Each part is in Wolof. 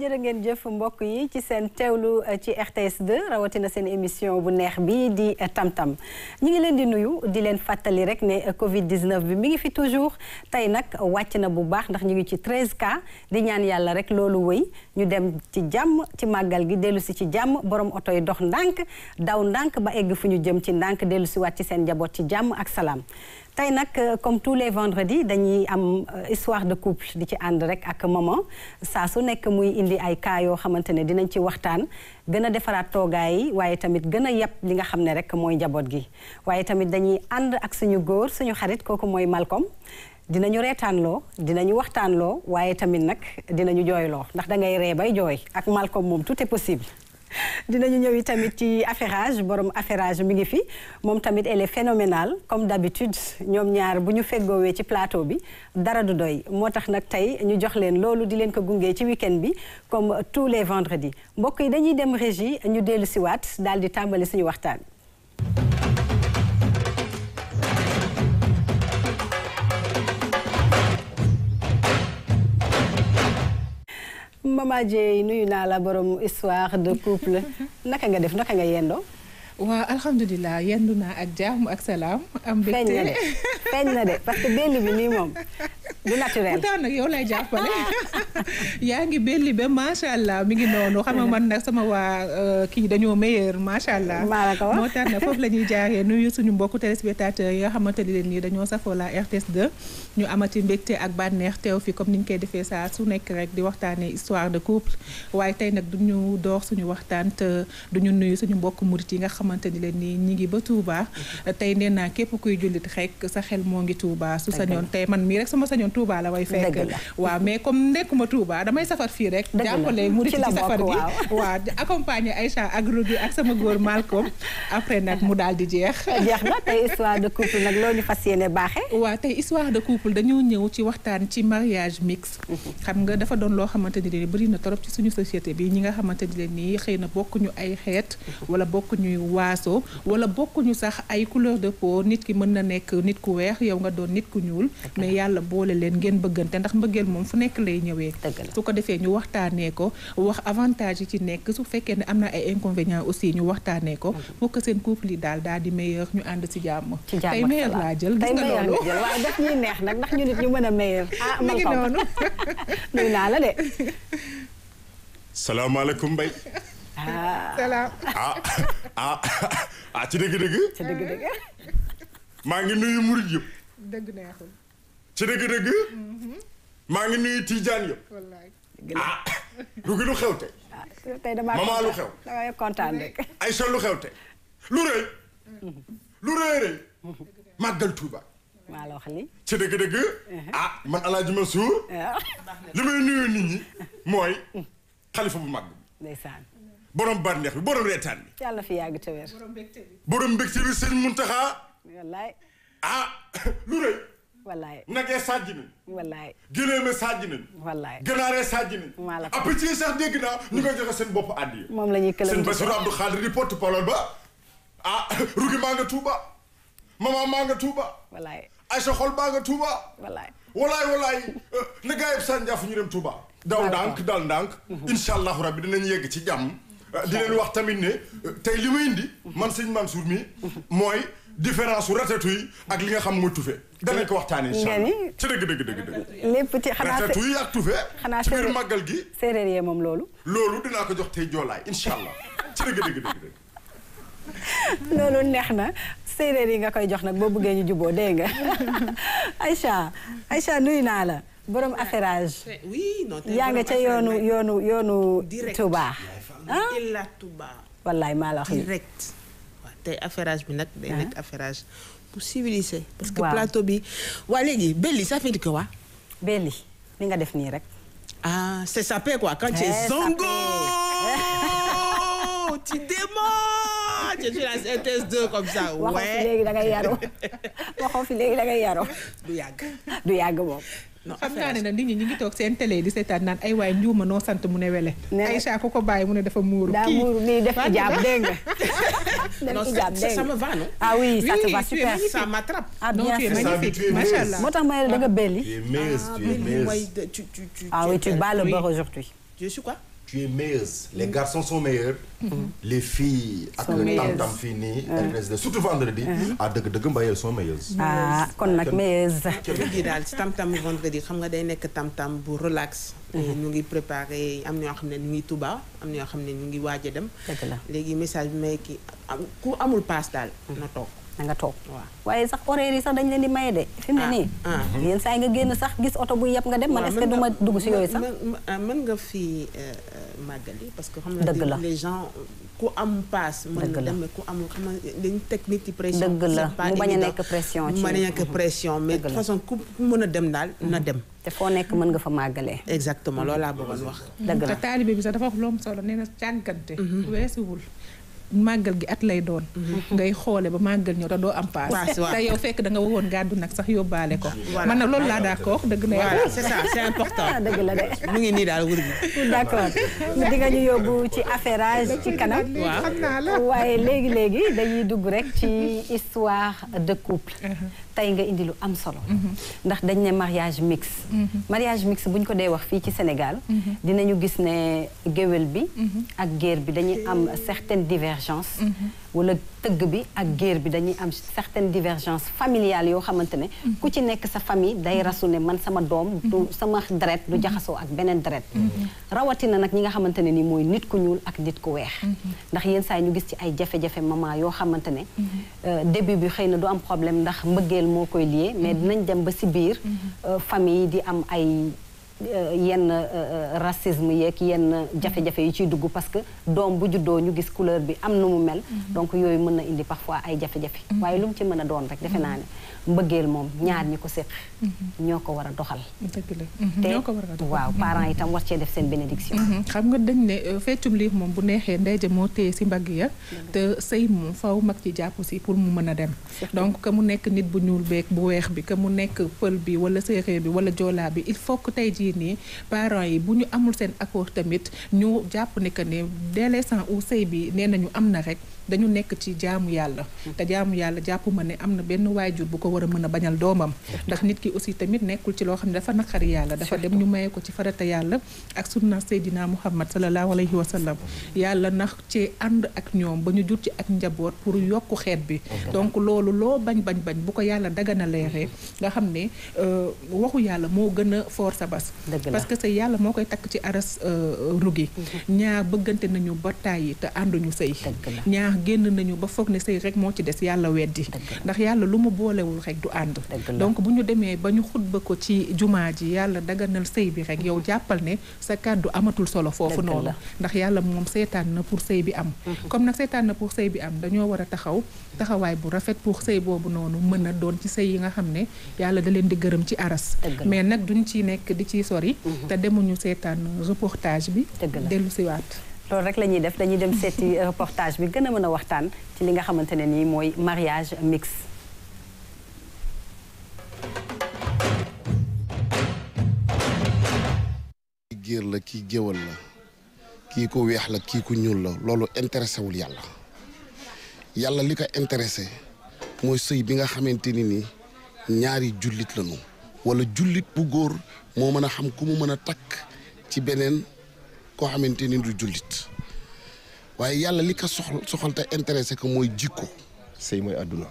jërë ngeen jëf mbokk yi ci seen teewlu ci RTS 2 rawatina seen émission bu neex bi di tam-tam ñu ngi leen di nuyu di leen fàttali rek ne Covid 19 bi mi ngi fi toujours tey nag wàcc na bu baax ndax ñu ngi ci 13 cas di ñaan yàlla rek loolu wëy ñu dem ci jàmm ci màggal gi dellu si ci jàmm borom oto yi dox ndànk daw ndànk ba egg fu ñu jëm ci ndànk dellu si waat ci seen njaboot ci jàmm ak salaam. tey nag comme tous les vendredis dañuy am histoire de couple di ci ànd rek ak maman saa su nekk muy indi ay cas yoo xamante ne dinañ ci waxtaan gën a defaraat toogaay yi waaye tamit gën a yab li nga xam ne rek mooy njaboot gi waaye tamit dañuy ànd ak suñu góor suñu xarit kooku mooy Malcolm dinañu reetaanloo dinañu waxtaanloo waaye tamit nag dinañu jooyloo ndax da ngay ree bay jooy ak Malcolm moom tout est possible dinañu ñëw tamit ci affairage borom affairage mi ngi fi moom tamit elle est phénoménale comme d'habitude ñoom ñaar bu ñu feggoowee ci plateau bi dara du doy moo tax nag tey ñu jox leen loolu di leen ko gungee ci week-end bi comme tous les vendredis mbokk yi dañuy dem régie ñu dellu siwaat daal di tàmbali suñu waxtaan Mama Dieye nuyu naa la borom histoire de couple naka nga def naka nga yendoo waaw alhamdulilah yendu naa ak jàmm ak salaam. am feeñ na de feeñ na de parce que belli bi nii moom du naturel. pourtant nag yow lay jàppale yaa ngi belli ba macha allah mi ngi noonu xam nga man nag sama waa kii dañoo meilleur macha allah. maa la ko wax moo tax nag foofu la ñuy jaaree nuyu suñu mbokku téléspectateurs yi nga xamante ne leen nii dañoo safoo la RTS 2 ñu amati mbégte ak bànneex teew fi comme ni ñu koy defee saa su nekk rek di waxtaanee histoire de couple waaye tey nag duñu door suñu waxtaan te duñu nuyu suñu mbokku murit yi nga xamante ni leen nii ñi ngi ba Touba tey nee naa képp kuy jullit rek sa xel moo ngi Touba su sañoon tey man mii rek sama sañoon Touba la way fekk waaw mais comme nekkuma Touba damay safar fii rek jàppale murit ci safar gi waaw accompagner Aïcha ak Rougui ak sama góor Malcolm après nag mu daal di jeex jeex na tey histoire de couple nag loo ñu fas yéene baaxee waaw tey histoire de couple dañoo ñëw ci waxtaan ci mariage mixte xam nga dafa doon loo xamante ni leen bëri na torop ci suñu société bi ñi nga xamante ni leen nii xëy na bokkuñu ay xeet wala bokkuñu waaso wala bokkuñu sax ay couleur de peau nit ki mën na nekk nit ku weex yow nga doon nit ku ñuul mais yàlla boole leen ngeen bëggante ndax mbëggeel moom fu nekk lay ñëwee su ko defee ñu waxtaanee ko wax avantage yi ci nekk su fekkee ne am na ay inconvénients aussi ñu waxtaanee ko pour que seen couple yi daal daal di meilleur ñu ànd ci jàmm tey meilleur laa jël gis nga loolu waaw daf ñuy neex nag ndax ñu nit ñu mën a meilleur ah mi ngi noonu nuyu naa la de salaamaaleykum Mbaye salaam ah ah ah ci dëgg-dëgg. ci dëgg-dëgg. maa ngi nuyu murit yëpp. dëgg neexul. ci dëgg-dëgg. maa ngi nuyu tijaan yëpp. wallaay. ah Rougui lu xew tey. tey damaa Maman lu xew. damay kontaan rek. Aïcha lu xew tey. lu rëy. lu rëy rëy. màggal Tuuba. maa la wax lii. ci dëgg-dëgg. ah man El Hadj Mansour. li may nuyu nit ñi mooy xalifa bu mag bi. ndeysaan. borom bànneex bi borom reetaan bi. yàlla fi yàgg te wér. borom mbégte bi sëñ Muntaxa. wallaay. ah lu rëy. wallaay. nagee sàjj nañ. wallaay. gileeme sàjj nañ. wallaay. ganaaree sàjj nañ. maa la ko après ci sax dégg naa ñu koy joxe seen bopp àddi. moom la ñuy këlam seen Bassirou Abdou Khadir di porte parole ba. ah Rougui maa nga Touba. maman maa nga Touba. wallaay. Aïcha xol baa nga Touba. wallaay. walaay walaay na gaa yëpp sànjaafu ñu dem Touba. daw ndànk dal ndànk. incha allahu rabbi dinañ yegg ci jàmm. di leen wax tamit ne tey li may indi. man sëñ Mansour mi mooy différence su ratatouille ak li nga xam mooy tufe. danañ ko waxtaanee incha allah ci dëgg dëgg dëgg dëgg. lépp ci xanaa ratatouille ak tufe. xanaa ci biir màggal gi. séeréer yee moom loolu. loolu dinaa ko jox tey joolaay incha allah ci dëgg dëgg dëgg dëgg. loolu neex na séeréer yi nga koy jox nag boo bëggee ñu juboo dégg nga Aïcha Aïcha nuyu naa la borom affairage. oui non yaa nga ca yoonu yoonu yoonu. direct Touba. ah Ila Touba. wallaay maa la wax direct waaw tey affairage bi nag. day nekk affairage bu civilisé. parce que waaw. plateau bi. waa léegi belli ça fait dire que waa. belli li nga def nii rek. ah c'est sapé quoi quand tu es Eh, zongo. sapé. tu démarres. tu es sur la RTS2 comme ça. waxoo fi ouais léegi da ngay yaru waxoo fi léegi da ngay yaru du yàgg. du yàgg moom. non xam naa ne affairage nag nit ñi ñu ngi toog seen télé di seetaan naan ay waay njuuma noo sant mu ne wele. Nee na- Aïcha ku ko bàyyi mu ne dafa muuru. daa kii muuru nii def Fatou ijaab Ba. dégg nga. def non ijaab ça dégg ça nga. me va non. ah oui ça Oui, te va tu es super. magnifique. ça m'attrape. ah non bien tu es sûr. Ça, magnifique tu es macha mince. allah. moo tax ma ne la da nga belli. Tu es mince, ah tu es mais mince. mooy de- tu tu tu. ah tu oui es tu belle. bats le Oui. beurre aujourd'hui. je suis quoi. tu es meilleuse les garçons sont meilleurs les filles ak Sont le meilleuses. tam-tam fii nii RTS surtout vendredi ah dëgg dëgg mbayel sont meilleuses ah kon nag meilleuse gi daal ci tam-tam vendredi xam nga day nekk tam-tam bu relax ñu ngi préparé am ñoo xam ne ñu ngi Touba am ñoo xam ne ñu ngi waaj a dem dëgg la léegi message bi may kii am ku amul paas daal na toog na nga toog waaw waaye sax horaire yi sax dañ leen di maye de fi mu ne Ah, nii ah. yenn saa yi nga génn sax gis oto bu yëpp nga dem man waaw est-ce que mën du ma nga- dugg si yooyu sax mën- mën- mën nga fi màggali parce que xam Dëgg la. nga les gens ku am paas mën Dëgg na la. dem mais ku amul xam nga dañu teg nit ci pression Dëgg la, c'est pas mu bañ a évident. nekk pression mu ci- bañ a nekk pression mais Dëgg de toute la. façon ku ku mën a dem daal na dem te foo nekk mën nga fa màggalee exactement loolu laa bëggoon wax dëgg te la taalibe bi sax dafa wax loom solo nee na càggante weesuwul màggal gi at lay doon ngay xoole ba màggal ñëw te doo am paas Paas, waaw. te yow fekk da nga waroon gàddu nag sax yóbbaale ko Voilà. man nag loolu laa d'accord dëgg na voilà yàlla c'est ça c'est important ah dëgg la de mu ngi nii daal wër gi d'accord di nga ñu yóbbu ci affairage ci kanam waaw xam naa la waaye léegi léegi dañuy dugg rek ci histoire de couple tey nga indi lu am solo ndax dañ ne mariage mixte mariage mixte bu ñu ko dee wax fii ci Sénégal dinañu gis ne géwél bi ak géer bi dañuy am certaines divergences wala tëgg bi ak géer bi dañuy am certaines divergences familiales yoo xamante ne ku ci nekk sa famille day rasu ne man sama doom du sama deret du jaxasoo ak beneen deret rawatina nag ñi nga xamante ne ni mooy nit ku ñuul ak nit ku weex ndax yenn saa yi ñu gis ci ay jafe-jafe maman yoo xamante ne euh, début bi xëy na du am problème ndax mbëggeel moo koy lié mais dinañ dem ba si biir euh, famille yi di am ay euh, yenn euh, racisme yeeg yenn jafe-jafe yi ciy dugg parce que doom bu juddoo ñu gis couleur bi am nu mu mel donc yooyu mën na indi parfois ay jafe-jafe waaye lu mu ci mën a doon rek defe naa ne mbëggeel moom ñaar ñi ko séq ñoo ko war a doxal dëgg la te ñoo ko war a doxal. waaw parents itam war cee def seen bénédiction Mhm. xam nga dañ ne euh, feccum liif moom bu neexee ndey ja moo téye si mbagg ya te sëy moom faw mag ci jàpp si pour mu mën a dem donc que mu nekk nit bu ñuul beeg bu weex bi que mu nekk pël bi wala séeréer bi wala joolaa bi il faut que tey jii nii parents yi bu ñu amul seen accord tamit ñu jàpp ne que ne dès l'instant où sëy bi nee nañu am na rek dañu nekk ci jaamu yàlla te jaamu yàlla jàpp ma ne am na benn waajur bu ko war a mën a bañal doomam ndax nit ki aussi tamit nekkul ci loo xam ne dafa naqari yàlla dafa dem ñu maye ko ci farata yàlla ak sunna Seydina Muhammad sallallahu alayhi wa sallam yàlla nax ci ànd ak ñoom ba ñu jur ci ak njaboot pour yokku xeet bi donc loolu loo bañ bañ bañ bu ko yàlla dagana leeree nga xam ne euh, waxu yàlla moo gën a foor sa bas Dëgg la. parce que sëy yàlla moo koy takk ci aras euh, rugi ñaar bëggante nañu ba tàyyi te ànduñu sëy Dëgg la. ñaar génn nañu ba foog ne sëy rek moo ci des yàlla weddi ndax yàlla lu mu boolewul rek du ànd Dëgg la. donc bu ñu demee ba ñu xutba ko ci jumaa ji yàlla daganal sëy bi rek yow jàppal ne sa kàddu amatul solo foofu Dëgg noonu la. ndax yàlla moom seetaan na pour sëy bi am comme nag seetaan na pour sëy bi am dañoo war a taxaw taxawaay bu rafet pour sëy boobu noonu mën a doon ci sëy yi nga xam ne yàlla da leen di gërëm ci aras Dëgg la. mais nag duñ ci nekk di ciy sori te demuñu seetaan reportage bi Dëgg la. dellu siwaat loolu rek la ñuy def dañuy dem seeti reportage bi gën a mën a waxtaan ci li nga xamante ne nii mooy mariage mixte kii géer la kii géwal la kii ku weex la kii ku ñuul la loolu intéressé wul yàlla yàlla li ko intéressé mooy sëy bi nga xamante ni ni ñaari jullit lañu wala jullit bu góor moo mën a xam ku mu mën a takk ci beneen koo xamante ni du jullit waaye yàlla li ko soxal soxal te intéressé ko mooy jikko sëy mooy àdduna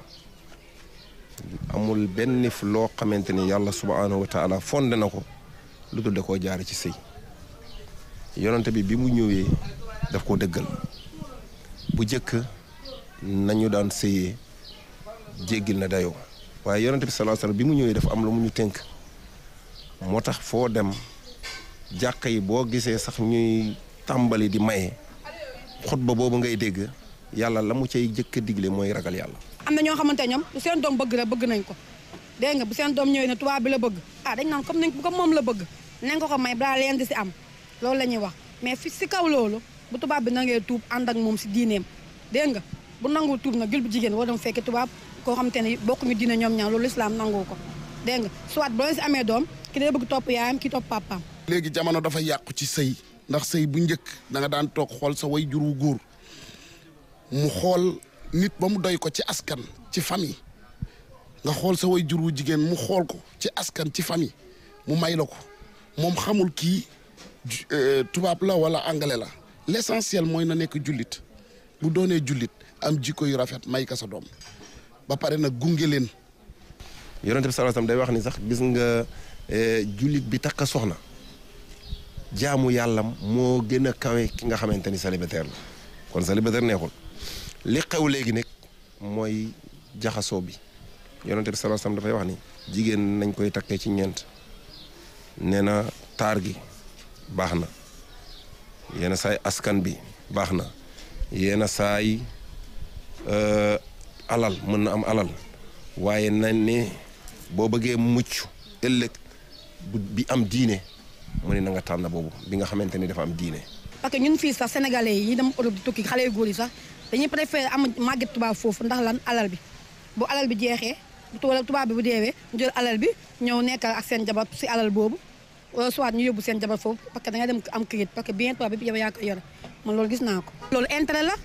amul benn fu loo xamante ni yàlla subhaanahu wa taala fondé na ko lu dul da koo jaare ci sëy yonante bi bi mu ñëwee daf ko dëggal bu jëkk nañu daan sëyee jéggil na dayoo waaye yonante bi sallallahu alayhi wasallam bi mu ñëwee dafa am lu mu ñu tënk moo tax foo dem jàkka yi boo gisee sax ñuy tàmbali di maye xutba boobu ngay dégg yàlla la mu cay jëkk a digle mooy ragal yàlla am na ñoo xamante ne ñoom lu seen doom bëgg la bëgg nañ ko dégg nga bu seen doom ñëwee ne tubaab bi la bëgg ah dañ naan comme nañ comme moom la bëgg nañ ko ko may balaa leen di si am loolu la ñuy wax mais fi si kaw loolu bu tubaab bi nangee tuub ànd ak moom si diineem dégg nga bu nangul tuub nag gil bu jigéen war dem fekki tubaab koo xamante ne bokkuñu diine ñoom ñaar loolu islam nangu ko dégg nga soit bu leen si amee doom ki day bëgg topp yaayam ki topp papaam léegi jamono dafa yàqu ci sëy ndax sëy bu njëkk da nga daan toog xool sa way jur wu góor mu xool nit ba mu doy ko ci askan ci famille nga xool sa way jur wu jigéen mu xool ko ci askan ci famille mu may la ko moom xamul kii ju- euh, tubaab la wala anglais la l'essentiel mooy na nekk jullit bu doonee jullit am jikko yu rafet may ka sa doom ba pare nag gunge leen yonente bi sallallahu alayhi wasallam day wax ni sax gis nga eh, jullit bi takk soxna jaamu yàllam moo gën a kawe ki nga xamante ni célibataire la kon célibataire neexul li xew léegi nag mooy jaxasoo bi yonente bi sallallahu alayhi wasallam dafay wax ni jigéen nañ koy takkee ci ñeent nee na taar gi baax na yenn saay askan bi baax na yenn saay euh, alal mën na am alal waaye nañ ne boo bëggee mucc ëllëg bu bi am diine mu ne na nga tànn boobu bi nga xamante ni dafa am diine parce que ñun fii sax sénégalais yi ñi dem Europe di tukki xale yu góor yi sax dañuy préféré am màgget tubaab foofu ndax lan alal bi bu alal bi jeexee bu wala tubaab bi bu deewee ñu jël alal bi ñëw nekk ak seen jabar si alal boobu wala soit ñu yóbbu seen jabar foofu parce que da nga dem am këyit parce que bien tubaab bi yow yaa ko yore man loolu gis naa ko. loolu intérêt la.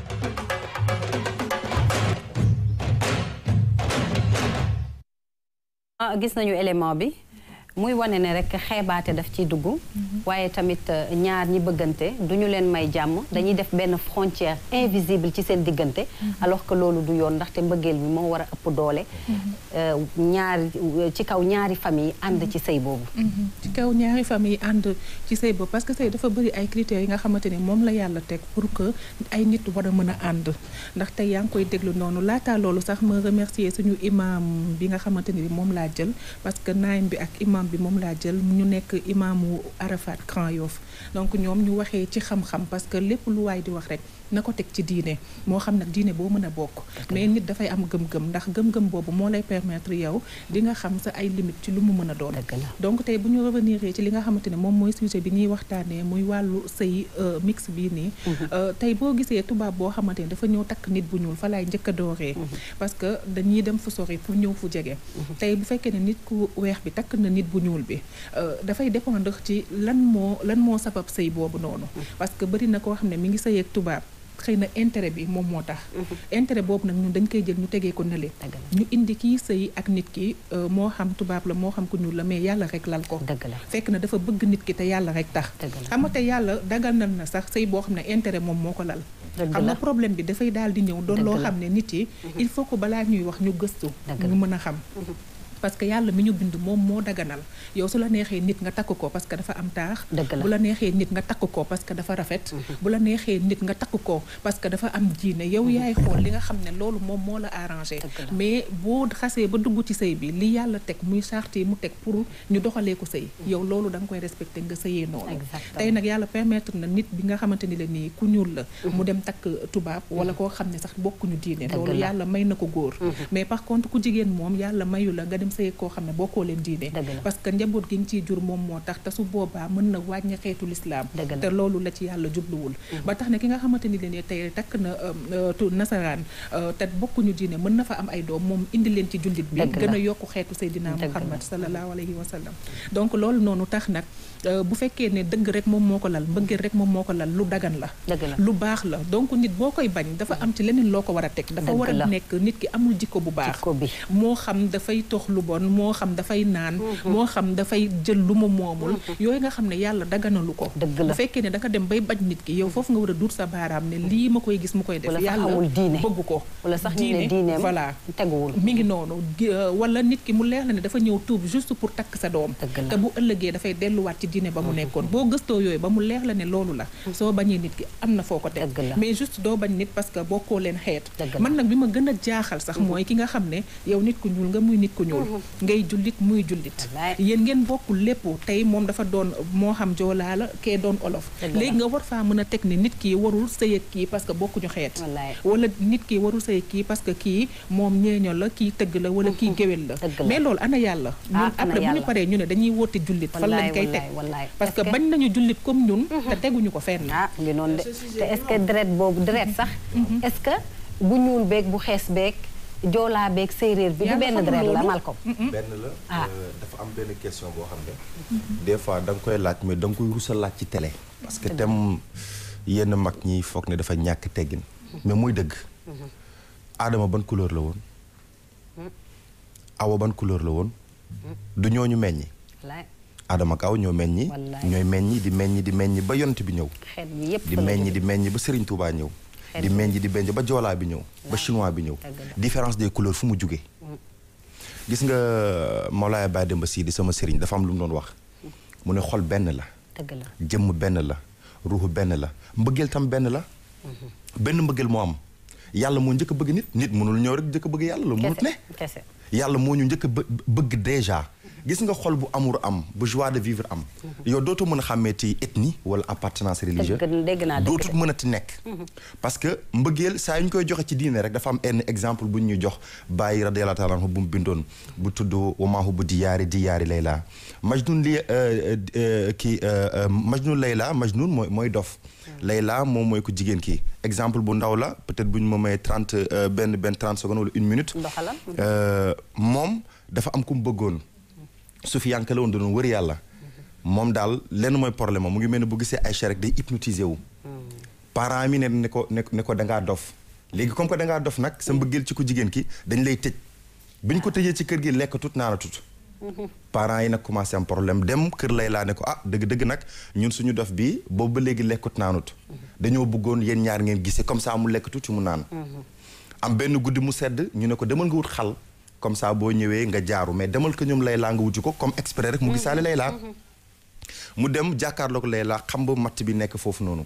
ah gis nañu élément bi muy wane ne rek xeebaate daf ciy dugg waaye tamit euh, ñaar ñi bëggante du ñu leen may jàmm dañuy def benn frontière invisible ci seen diggante alors que loolu du yoon ndaxte mbëggeel bi moo war a ëpp doole euh, ñaari ci kaw ñaari famille ànd ci sëy boobu ci kaw ñaari famille ànd ci sëy boobu parce que sëy dafa bëri ay critères yi nga xamante ni moom la yàlla teg pour que ay nit war a mën a ànd ndax tey yaa ngi koy déglu noonu laataa loolu sax ma remercier suñu imam bi nga xamante ni moom laa jël parce que naayim bi ak imam bi moom laa jël ñu nekk imaamu Arafat Grand Yoff donc ñoom ñu waxee ci xam-xam parce que lépp lu waay di wax rek na ko teg ci diine moo xam nag diine boo mën a bokk mais nit dafay am gëm-gëm ndax gëm-gëm boobu moo lay permettre yow di nga xam sa ay limite ci lu mu mën a doon Dëgg la. donc tey bu ñu revenir ci li nga xamante ne moom mooy sujet bi ñuy waxtaanee muy wàllu sëy euh, mix bii nii euh, tey boo gisee tubaab boo xamante ne dafa ñëw takk nit bu ñuul fa laay njëkk a dooree parce que dañuy dem fu sori pour ñëw fu jege tey bu fekkee ne nit ku weex bi takk na nit bu ñuul bi euh, dafay dépendre ci lan moo lan moo sabab sëy boobu noonu parce que bëri na koo xam ne mi ngi sëy ak tubaab xëy na intérêt bi moom moo tax intérêt boobu nag ñun dañ koy jël ñu tegee ko nële Dëgg la. ñu indi kii sëy ak nit ki euh, moo xam tubaab la moo xam ku ñuul la mais yàlla rek lal ko dëgg la fekk na dafa bëgg nit ki te yàlla rek tax Dëgg la. xam nga te yàlla dagal na na sax sëy boo xam ne intérêt moom moo ko lal Dëgg xam la. nga problème bi dafay daal di ñëw doon Dëgg loo la. xam ne nit yi il faut que balaa ñuy wax ñu gëstu Dëgg ñu la. mën a xam parce que yàlla mi ñu bind moom moo daganal yow su la neexee nit nga takk ko parce que dafa am taax Dëgg la. bu la neexee nit nga takk ko parce que dafa rafet bu la neexee nit nga takk ko parce que dafa am diine yow yaay xool li nga xam ne loolu moom moo la arrangé Dëgg la. mais boo xasee ba dugg ci sëy bi li yàlla teg muy charte yi mu teg pour ñu doxalee ko sëy yow loolu da nga koy respecté nga sëyee noonu Exactement. tey nag yàlla permettre na nit bi nga xamante ni la nii ku ñuul la mu dem takk tubaab wala koo xam ne sax bokkuñu diine Dëgg loolu la. yàlla may na ko góor mais par contre ku jigéen moom yàlla mayu la nga dem sëy koo xam ne bokkoo leen diine Dëgg la. parce que njaboot gi nga ciy jur moom moo tax te su boobaa mën na wàññi xeetu lislaam Dëgg la. te loolu la ci yàlla jubluwul ba tax ne ki nga xamante ni leen ne tey takk na euh, euh, tu nasaraan euh, te bokkuñu diine mën na fa am ay doom moom indi leen ci jullit bi Dëgg la. gën a yokku xeetu Seydina Dëgg la. Muhammad sallallahu alayhi wa sallam donc loolu noonu tax nag euh, bu fekkee ne dëgg rek moom moo ko lal mbëggeel rek moom moo ko lal lu dagan la Dëgg la. lu baax la donc nit boo koy bañ dafa am ci leneen loo ko war a teg dafa Dëgg war la. a nekk nit ki amul jikko bu baax Jikko bi. moo xam dafay tox lu bon moo xam dafay naan moo xam dafay jël lu mu moomul yooyu nga xam ne yàlla daganalu ko Dëgg la. bu fekkee ne da nga dem bay bañ nit ki yow foofu nga war a duut sa baaraam ne lii ma koy gis mu koy def Wala sax yàlla amul diine. bëgg ko wala sax ñu ne diineem voilà teguwul mi ngi noonu gi- euh, wala nit ki mu leer la ne dafa ñëw tuub juste pour takk sa doom Dëgg la. te bu ëllëgee dafay delluwaat ci diine ba mu nekkoon boo gëstoo yooyu ba mu leer la ne loolu la soo bañee nit ki am na foo ko teg Dëgg la. mais juste doo bañ nit parce que bokkoo leen xeet Dëgg la. man nag bi ma gën a jaaxal sax mooy ki nga xam ne yow nit ku ñuul nga muy nit ku ñuul ngay jullit muy jullit Wallaay. yéen ngeen bokkul lépp tey moom dafa doon moo xam joolaa la kee doon olof Dëgg la. léegi nga war faa mën a teg ne nit kii warul sëy ak kii parce que bokkuñu xeet Wallaay. wala nit ki warul sëy kii parce que kii moom ñeeño la kii tëgg la wala kii géwél la Dëgg la. mais loolu ana yàlla ñun ana après bu ñu yàlla. paree ñu ne dañuy woote jullit fan lañ Wallaay, koy teg wallaay, wallaay. parce que Est-ce que- bañ nañu jullit comme ñun te teguñu ko fenn ah ngi noonu de te est-ce que deret boobu deret sax est-ce que bu ñuul beeg bu xees beeg joolaa beeg séeréer bi du Yàlla benn xamul deret la loolu. Malcolm benn la Ah. euh, dafa am benn question boo xam ne des fois da nga koy laaj mais da nga koy rusa laaj ci télé parce que tem yenn mag ñi foog ne dafa ñàkk teggin mais muy dëgg Adama ban couleur la woon Awa ban couleur la woon du ñooñu meññi wallaay Adama Kaw ñoo meññi Wallaay. ñooy meññi di meññi di meññi ba yont bi ñëw xeet bi yëpp di fa la meññi jóge. di meññi ba Serigne Touba ñëw Xeet di bi. meññi di meññi ba joolaa bi ñëw ba chinois bi ñëw Dëgg la. différence des couleurs fu mu jugee gis nga Mawlaaya Baye Demba Sy di sama Serigne dafa am lu mu doon wax mu ne xol benn la dëgg la jëmm benn la ruuxu benn la mbëggeel tam benn la benn mbëggeel moo am yàlla moo njëkk a bëgg nit nit mënul ñëw rek njëkk a bëgg yàlla la mënut ne kese kese yàlla moo ñu njëkk a bë- bëgg déjà gis nga xol bu amour am bu joie de vivre am yow dootoo mën a xàmmee ci ethnie wala appartenance religieuse dëgg dégg naa dëgg dootut de. mën a ti nekk parce que mbëggeel saa yu ñu koy joxe ci diine rek dafa am benn exemple bu ñu jox bàyyi radiyallahu taala anhu bu mu bindoon bu tudd wamaahu bu diyaari diyaari layla majnun li kii majnun layla majnun mooy mooy dof layla moom mooy ko jigéen kii exemple bu ndaw la peut-être bu ñu ma may trente benn benn trente secondes wala une minute Ndoxalal. Euh, moom dafa am ku mu bëggoon su fi yànka la woon doon wër yàlla moom daal lenn mooy problème am mu ngi mel ne bu gisee ay rek day hypnotisé wu parents mi ne ne ko ne ne ko da ngaa dof léegi comme que da ngaa dof nag sa mbëggeel ci ku jigéen ki dañ lay tëj bi ñu ko tëjee ci kër gi lekk tut naana tut parents yi nag commencé am problème dem kër lay laa ne ko ah dëgg dëgg nag ñun suñu dof bi boobu ba léegi lekkut naanut dañoo bëggoon yéen ñaar ngeen gisee comme ça mu lekk tuuti mu naan am benn guddi mu sedd ñu ne ko demal nga wut xal comme ça boo ñëwee nga jaaru mais demal ko ñoom lay laa nga wuti ko comme exprès rek mu gisaale lay laa mu dem jàkkaarloog lay laa xam ba matt bi nekk foofu noonu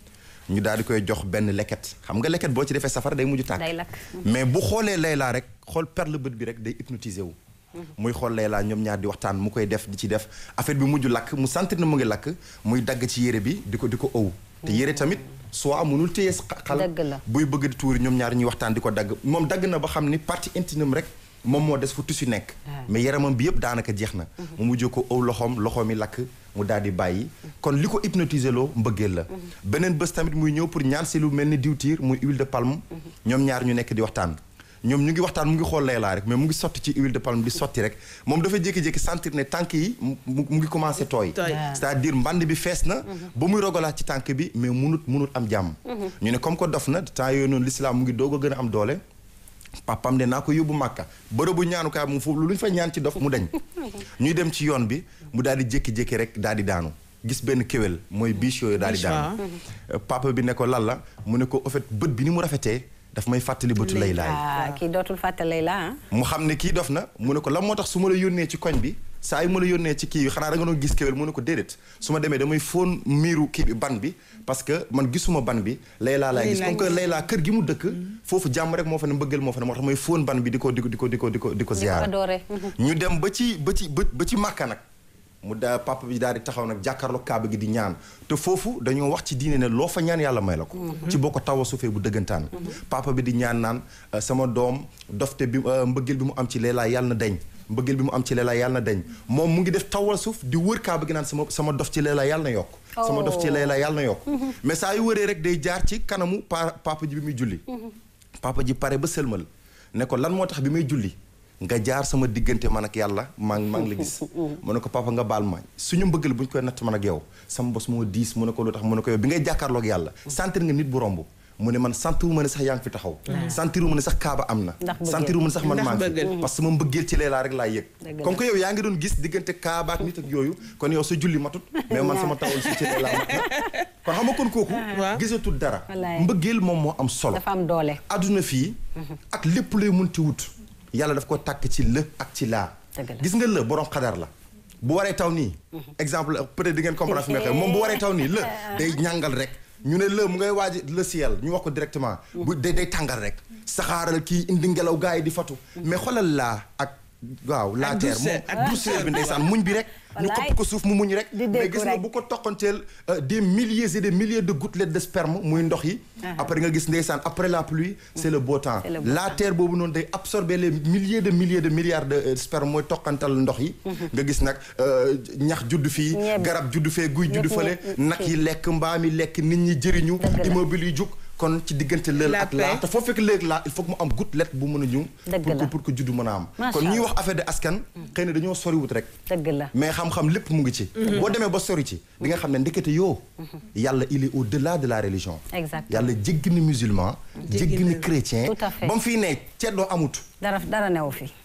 ñu daal di koy jox benn leket xam nga leket boo ci defee safara day mujj tàkk Day lakk. mais bu xoolee Layla rek xool perle bët bi rek day hypnotisé wu muy xool Layla ñoom ñaar di waxtaan mu koy def di ci def affaire bi mujj lakk mu sentir na mu ngi lakk muy dagg ci yére bi di ko di ko ëw te yére tamit soit mënul téye xal Dëgg la. buy bëgg di tuuri ñoom ñaar ñuy waxtaan di ko dagg moom dagg na ba xam ni partie intime rek moom moo des fu tissu nekk mais yaramam bi yëpp daanaka jeex na mu mujj ko ëw loxoom loxoom yi lakk mu daal di bàyyi kon li ko hypnotiser loo mbëggeel la beneen bés tamit muy ñëw pour ñaan si lu mel ni diwtiir muy huile de palme ñoom ñaar ñu nekk di waxtaan ñoom ñu ngi waxtaan mu ngi xool Layla rek mais mu ngi sotti ci huile de palme di sotti rek moom dafa jékki-jékki sentir ne tànk yi mu mu ngi commencé tooy Tooy. c'est-à-dire mband bi fees na ba muy rogalaat ci tànk bi mais munut munut am jàmm ñu ne comme que dof na temps yooyu noonu l'islam mu ngi doog a gën a am doole papam de naa ko yóbbu màkka bërëbu ñaanukaay mu foofu lu ñu fa ñaan ci dof mu dañ ñuy dem ci yoon bi mu daal di jékki-jékki rek daal di daanu gis benn kéwél mooy biche yooyu daal di Biche, daanu papa bi ne ko lan la mu ne ko au fait bët bi ni mu rafetee daf may fàttali bëtu lay laay ah kii dootul fàtte Layla ah. mu xam ne kii dof na mu ne ko lan moo tax su ma la yónnee ci koñ bi saa yu ma la yónnee ci kii bi xanaa da nga doon gis kéwél mu ne ko déedéet su ma demee damay fóon miiru kii bi ban bi parce que man gisuma ban bi Layla laay gis Layla comme que gis. Layla kër gi mu dëkk foofu jàmm rek moo fa ne mbëggeel moo fa ne moo tax may fóon ban bi di ko di ko di ko di ko di ko di ko di ko ziyaara adoré. ñu dem ba ci ba ci ba ba ci màkka nag mu da papa bi daal di taxaw nag jàkkaarloo kaaba gi di ñaan te foofu dañoo wax ci diine ne loo fa ñaan yàlla may la ko ci boo ko taw a suufee bu dëggantaan papa bi di ñaan naan euh, sama doom dofte bi euh, mbëggeel bi mu am ci Layla yàlla na deñ mbëggeel bi mu am ci Layla yàlla na deñ moom mu ngi def tawal suuf di wër kaaba gi naan sama sama dof ci Layla yàlla na yokk sama dof ci Layla yàlla na yokk mais saa yu wëree rek day jaar ci kanamu pa papa ji bi muy julli papa ji pare ba sëlmal ne ko lan moo tax bi may julli nga jaar sama diggante man ak yàlla maa ngi maa ngi la gis mu ne ko papa nga baal ma suñu mbëggal bu ñu koy natt man ak yow sama bos moo diis mu ne ko lu tax mu ne ko yow bi ngay jàkkaarloog yàlla sentir nga nit bu romb mu ne man sentiru ma ne sax yaa ngi fi taxaw sentiru ma ne sax kaaba am na Ndax bëggeel. sentiru ma ne sax man Ndax maa ngi fi bëggeel. parce que sama mbëggeel ci Layla rek laa yëg Dëgg la. comme que yow yaa ngi doon gis diggante kaaba ak nit ak yooyu kon yow sa julli matut mais man sama tawal si ci Layla mat na kon xam nga kon kooku Waaw. gisatul dara Wallaay. mbëggeel moom moo am solo dafa am doole. adduna fii ak lépp lay munti wut yàlla daf ko tàkk ci lë ak ci laa Dëgg la. gis nga lë borom xadar la bu waree taw nii exemple peut-être di ngeen comprendre fi may waxee moom bu waree taw nii lë day ñàngal rek ñu ne lë mu ngay waaj le ciel ñu wax ko directement bu day day tàngal rek saxaaral kii indi ngelaw gars yi di fatu mais xoolal laa ak waaw la terre douceur, moom ak douceur bi ndeysaan muñ bi rek ñu Wallaay. kopp ko suuf mu muñ rek Di mais déggu gis nga rek. bu ko toqanteel euh, des milliers et des milliers de gouttelettes de sperme muy ndox yi après nga gis ndeysaan après la pluie c'est le beau temps C'est le beau la terre boobu noonu day absorber les milliers de milliers de milliards de euh, sperme mooy toqantal ndox yi nga gis nag euh, ñax judd fii Ñebe. garab judd fee guy judd Ñëpp fële ñëpp nag yi lekk mbaam yi lekk nit ñi jëriñu Dëgg la. immobile yi jug kon ci diggante lël La ak laa paix. te foo fekk léegi laa il faut que mu am gouttelette bu mën a ñëw Dëgg pour que la. pour que juddu mën a am Macha kon ñuy Allah. wax affaire de askan xëy na dañoo soriwut rek dëgg la. mais xam-xam lépp mu ngi ci boo demee ba sori ci di nga xam ne ndekete yoo yàlla il est au-delà de la religion Exactement. yàlla jéggi na musulman jéggi na chrétien Tout à fait. ba mu fii ne ceddoo amut dara dara newu fi.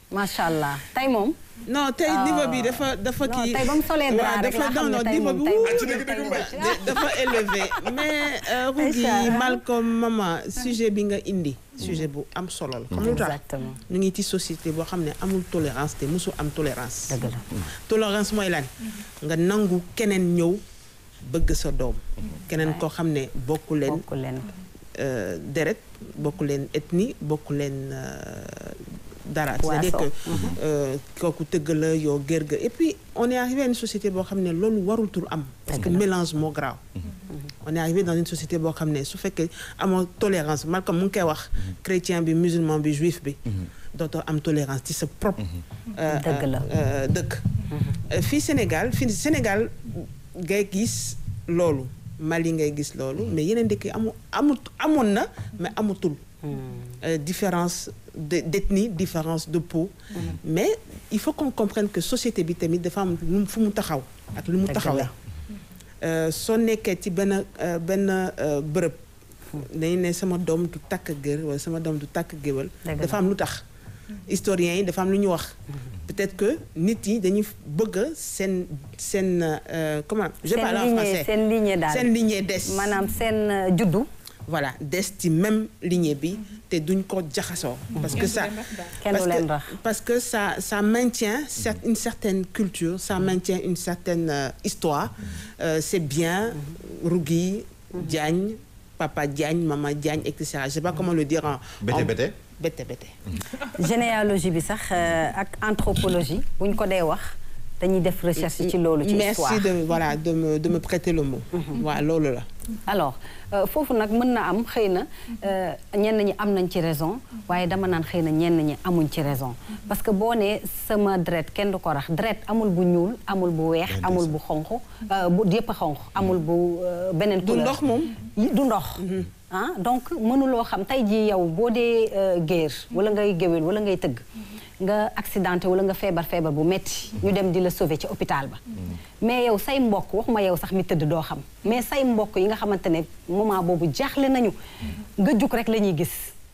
macha allah tey moom. non tey niveau bi dafa dafa non kii tey ba mu solee dara rek laa xam ne tey moom tey moom da- dafa élevé mais euh, Rougui Inch'Allah. Malcolm Mama sujet bi nga indi sujet bu am solo la xam lu tax exactement ñu ngi ci société boo xam ne amul tolérance te mosu am tolérance dëgg la. tolérance mooy lan nga nangu keneen ñëw bëgg sa doom keneen koo xam ne bokku leen bokk leen. euh, deret bokku leen ethnie bokku leen euh, dara c'est-à-dire que Waaso. euh, kooku tëgg la yow gërga et puis on est arrivé à une société boo xam ne loolu warul tur am parce que mélange moo grave on est arrivé dans une société boo xam ne su fekkee amoo tolérance Malcolm mu ngi koy wax chrétien bi musulman bi juif bi dootoo am tolérance ci sa propre euh, Dëgg la. euh, dëkk Euh, fii Sénégal fii Sénégal ngay gis loolu Mali ngay gis loolu mais yeneen dëkk yi amu amut amoon na mais amutul Euh, différence de d'ethnie différence de peau mais il faut qu'on comprenne que société bi tamit dafa am lu mu fu mu taxaw ak lu mu Dëgg taxawee la. Euh, soo nekkee ci benn euh, benn euh, bërëb dañu ne sama doom du takk gër wala sama doom du takk géwël Dëgg dafa la. am lu tax historiens yi dafa am lu ñu wax peut-être que nit yi dañuy bëgg seen seen euh, comment je seen parle en lignée français seen lignée daal seen lignée des maanaam seen euh, juddu. voilà des ci même lignée bi te duñ ko jaxasoo parce que ça Kenn du parce leen que rax. parce que ça ça maintient cer- une certaine culture ça maintient une certaine euh, histoire Euh, c'est bien Rougui Diagne Papa Diagne Maman Diagne et cetera je sais pas comment le dire en Bété, en- bété. bété bété généalogie bi sax euh, ak anthropologie buñ ko dee wax dañuy def recherche ci loolu ci histoire. merci de voilà de me de me prêter le mot waaw loolu la alors euh, foofu nag mën na am xëy na euh, ñenn ñi am nañ ci raison waaye dama naan xëy na ñenn ñi amuñ ci raison parce que boo nee sama dret kenn du ko rax dret amul bu ñuul amul bu weex amul bu xonq euh, bu yëpp a xonq amul bu euh, beneen du couleur ndox moom yi- du ndox ah donc mënuloo xam tey jii yow boo dee euh, géer wala ngay géwél wala ngay tëgg nga accidenté wala nga feebar feebar bu metti ñu dem di la sauver ci hôpital ba mais yow say mbokk waxuma yow sax mi tëdd doo xam mais say mbokk yi nga xamante ne moment boobu jaaxle nañu nga jug rek la ñuy gis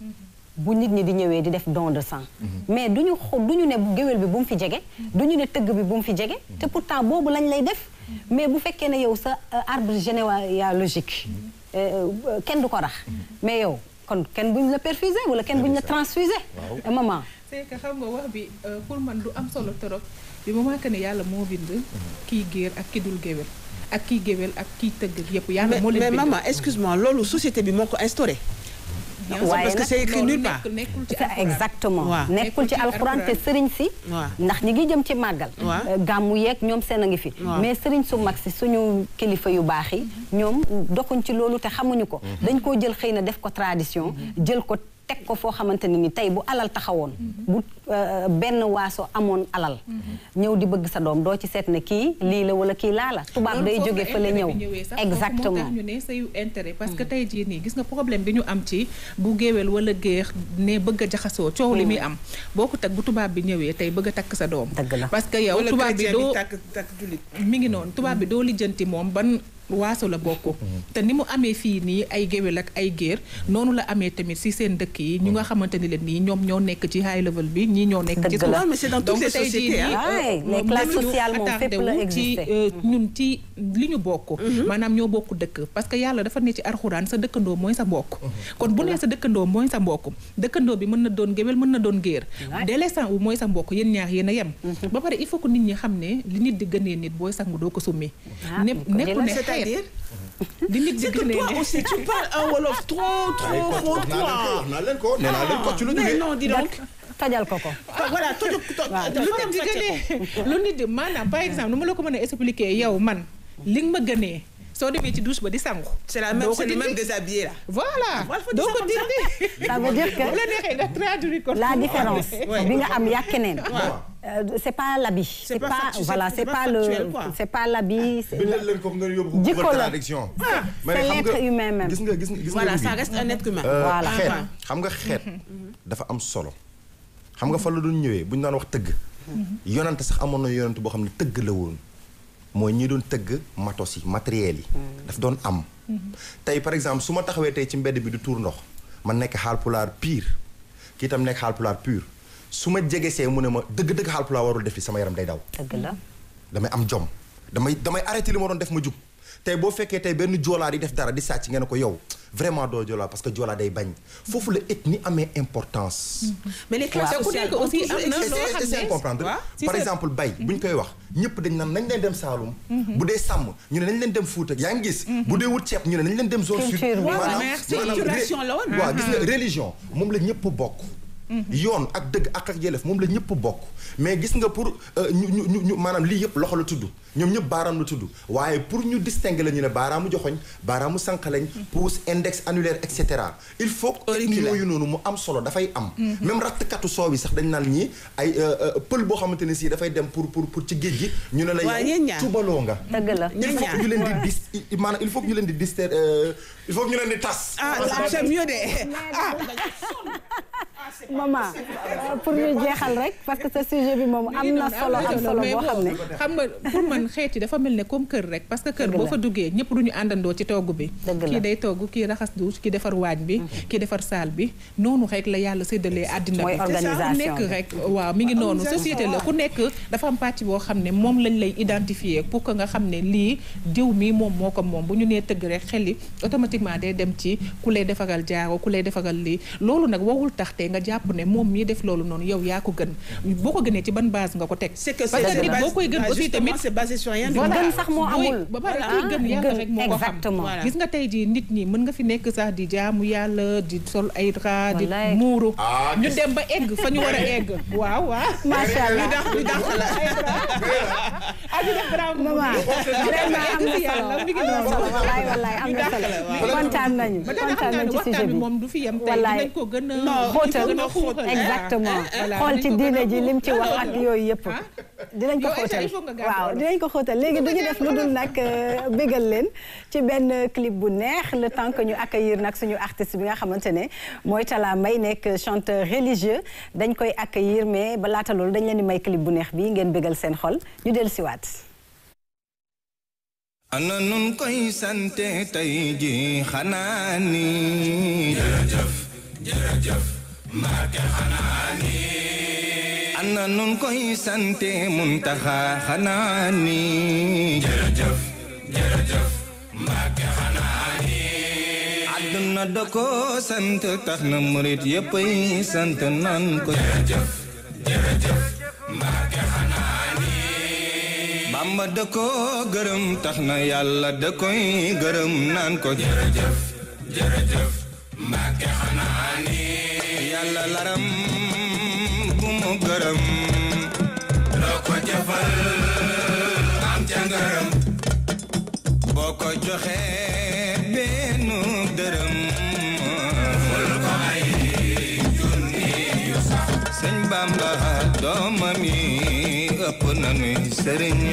bu nit ñi di ñëwee di def don de sang mais du ñu xo du ñu ne géwél bi bu mu fi jege du ñu ne tëgg bi bu mu fi jege te pourtant boobu lañ lay def mais bu fekkee ne yow sa euh, arbre généalogique euh, euh, kenn du ko rax mais yow kon kenn buñ la perfusé wala kenn buñ la transfusé maman c'est que xam nga wax bi euh, pour man du am solo trop bi moment que ne yàlla moo bind kii géer ak ki dul géwél ak kii géwél ak kii tëgg yëpp yàlla mais moo leen mais bind maman excuse-moi loolu société bi moo ko instauré Bien sûr, waaye parce que nag c'est écrit loolu nulle part nekk- nekkul ci c'est alxuraan. exactement Waaw. nekkul ci alxuraan te sëriñ si Waaw. ndax ñi ngi jëm ci màggal Waaw. euh, gàmmu yeeg ñoom seen a ngi fi Waaw. mais sëriñ su mag si suñu kilifa yu baax yi ñoom doxuñ ci loolu te xamuñu ko dañ koo jël xëy na def ko tradition jël ko teg ko foo xamante ne ni tey bu alal taxawoon bu euh, benn waaso amoon alal ñëw di bëgg sa doom doo ci seet ne kii lii la wala kii laa la tubaab loolu day foofu jóge la fële intérêt ñëw bi ñëwee sax, foofu moo exactement tax ñu ne sayu intérêt parce que tey jii nii gis nga problème bi ñu am ci bu géwél wala géex ne bëgg a jaxasoo coow li muy am boo ko teg bu tubaab bi ñëwee tey bëgg a takk sa doom Dëgg la. parce que yow wala tubaab bi chrétien doo bi takk takk jullit mi ngi noonu tubaab bi doo lijjanti moom ban waaso la bokk te ni mu amee fii nii ay géwél ak ay géer noonu la amee tamit si seen dëkk yi ñu nga xamante ni leen nii ñoom ñoo nekk ci high level bi ñii ñoo nekk ci Dëgg la. suuf. Non, mais c'est dans toutes Donc, les tey jii sociétés, nii, hein. Ouais, euh, les classes mënuñu sociales moom attardé fépp la wu ci existé. euh, ñun ci li ñu bokk maanaam ñoo bokk dëkk parce que yàlla dafa ne ci arxuraan sa dëkkandoo mooy sa mbokk kon bu nee sa dëkkandoo mooy sa mbokk dëkkandoo bi mën na doon géwél mën na doon géer Ouais. délaissant wu mooy sa mbokk yéen ñaar yéen a yem ba pare il faut que nit ñi xam ne li nit di gënee nit booy sangu doo ko summi Ah, ne bu ko nekku ne jëlee. c'est-à-dire di nit di c'est que gënee toi nit aussi tu parles un wolof trop trop trop wax naa leen ko toi wax naa leen ko nee naa leen ko ci lu mais jógee non dis donc tojal ko ko voilà tojo to lu nit di gënee lu nit di maanaam par exemple nu ma la ko mën a expliquer yow man li nga ma gënee soo demee ci douche ba di sangu c'est la même doo ko c'est le même dindi. déshabillé là voilà Voilà, faut dire doo ça ko comme ça. dindi ça veut dire que bu la neexee nga traduire ko la différence Ouais. bi nga am yaa keneen Euh, c'est pas l'habit c'est pas pas factu- voilà c'est c'est pas pas le factuel, quoi. c'est pas l'habit c'est bindal leen ko nga yóbbu ko Jikko Google la. traduction c'est l'être humain même. gis nga gis nga gis nga voilà Ruby. ça reste un être humain Euh, Voilà. xeet Enfin. xam nga xeet dafa am solo xam nga fa la doon ñëwee bu ñu daan wax tëgg yonante sax amoon na yonante boo xam ne tëgg la woon mooy ñi doon tëgg matos yi matériel yi daf doon am tey par exemple su ma taxawee tey ci mbedd bi du tuur ndox man nekk xaalpulaar pire kii tam nekk xaalpulaar pur su ma jegesee mu ne ma dëgg-dëgg Haalpulaar warul def li sama yaram day daw dëgg la damay am jom damay damay arrêté li ma doon def ma jug tey boo fekkee tey benn joolaa di def dara di sàcc ngeen ne ko yow vraiment doo joolaa parce que joolaa day bañ foofu la ethnie amee importance mais les classes Te ku sociales nekk ont aussi toujours am na existé. loo xam c'est ne- comprendre waaw, si par c'est- exemple bay bu ñu koy wax ñëpp dañ naan nañ leen dem Saalum bu dee sàmm ñu ne nañ leen dem Fuuta yaa ngi gis bu dee wut ceeb ñu ne nañ leen dem zone sud Culture bi. maanaam merci. maanaam Culturation la woon. waaw gis nga religion moom la ñëpp bokk yoon ak dëgg ak ak yelef moom la ñëpp bokk mais gis nga pour euh, ñu ñu ñu ñu maanaam lii yëpp loxo la tudd ñoom ñëpp baaraam la tudd waaye pour ñu distinguer la ñu ne baaraamu joxoñ baaraamu sànqaleñ pouce index annulaire et cetera il faut que ethnie yooyu noonu mu am solo dafay am même rattkatu soow bi sax dañ naan ñii ay euh, euh, pël boo xamante ne si dafay dem pour pour pour ci géej gi ñu ne la Waa, yow ñeen ñaar. tubaloo nga dëgg la il faut que ñu leen di dis i- maanaam il faut que ñu leen di dis il faut que ñu leen di tas ah c'est mieux de ah maman euh, pour ñu jeexal rek parce que ce sujet bi moom am na solo am solo boo xam ne xam nga pour man xeet yi dafa mel ne comme kër rek parce que kër Dëgg boo la. fa duggee ñëpp duñu àndandoo ci togg bi Dëgg la. kii day togg kii raxas douche kii defar waañ bi kii defar saal bi noonu rek la yàlla séddalee àddina Mooy bi organisation ku nekk bi. rek waaw mi ngi noonu société la ku nekk dafa am pàcc boo xam ne moom lañ lay identifier pour que nga xam ne lii diw mii moom moo ko moom bu ñu nee tëgg rek xel yi automatiquement day dem ci ku lay defaral jaaro ku lay defaral lii loolu nag warul tax te nga jàpp ne moom mii def loolu noonu yow yaa ko gën boo ko gënee ci ban base nga ko teg c'est que parce que c'est nit boo koy gën ah, aussi justement, tamit c'est basé sur rien du Voilà. tout. gën sax moo booy- amul. ba pare Voilà. kuy gën yàlla Gën, rek moo ko xam exactement. Voilà. gis nga tey jii nit ñi mën nga fi nekk sax di jaamu yàlla di sol ay drap di Wallaay. muuru Ah, ñu gis- dem ba egg fa ñu war a egg waaw waaw macha allah ñu dàq la ay drap ah ñu def drap bu maman vraiment am na yàlla solo mi ngi am na noonu solo wallaay wallaay am na solo kontaan nañu ba tey xam kontaan naa nañu ne ci sujet waxtaan bi bi moom du fi yem tey Wallaay. dinañ ko gën a xóotal gën a xóotal exactement Voilà, xool ci dinañ ko gën a diine ji lim ci wax xóotal. ak yooyu yëpp Ah. dinañ ko Yow, Aïcha, xóotal il faut nga gàddu waaw wolof. dinañ ko xóotal léegi duñu def lu dul nag euh, bégal leen ci benn clip bu neex le temps que ñu accueillir nag suñu artiste bi nga xamante ne mooy Talla Mbaye nekk chanteur religieux dañ koy accueillir mais ba laata loolu dañ leen di may clip bu neex bi ngeen bégal seen xol ñu dellu siwaat ana nun koy sante tey ji xanaa ni jërëjëf jërëjëf Mbàkke xanaa ni ana nun koy sante Muntaxa xanaa ni jërëjëf jërëjëf Mbàkke xanaa ni àdduna da ko sant tax na murit yépp ay sant nan ko jërëjëf jërëjëf Mbàkke xanaa ni Bamba da ko gërëm tax na yàlla da koy gërëm naan ko jërëjëf jërëjëf Mbàkke xanaa ni yàlla laram bu mu gërëm loo ko jëfal am ca ngërëm boo ko joxe benn dërëm ful ko ay junni yu sax sëñ Bamba doomam yi ëpp nanuy sëriñ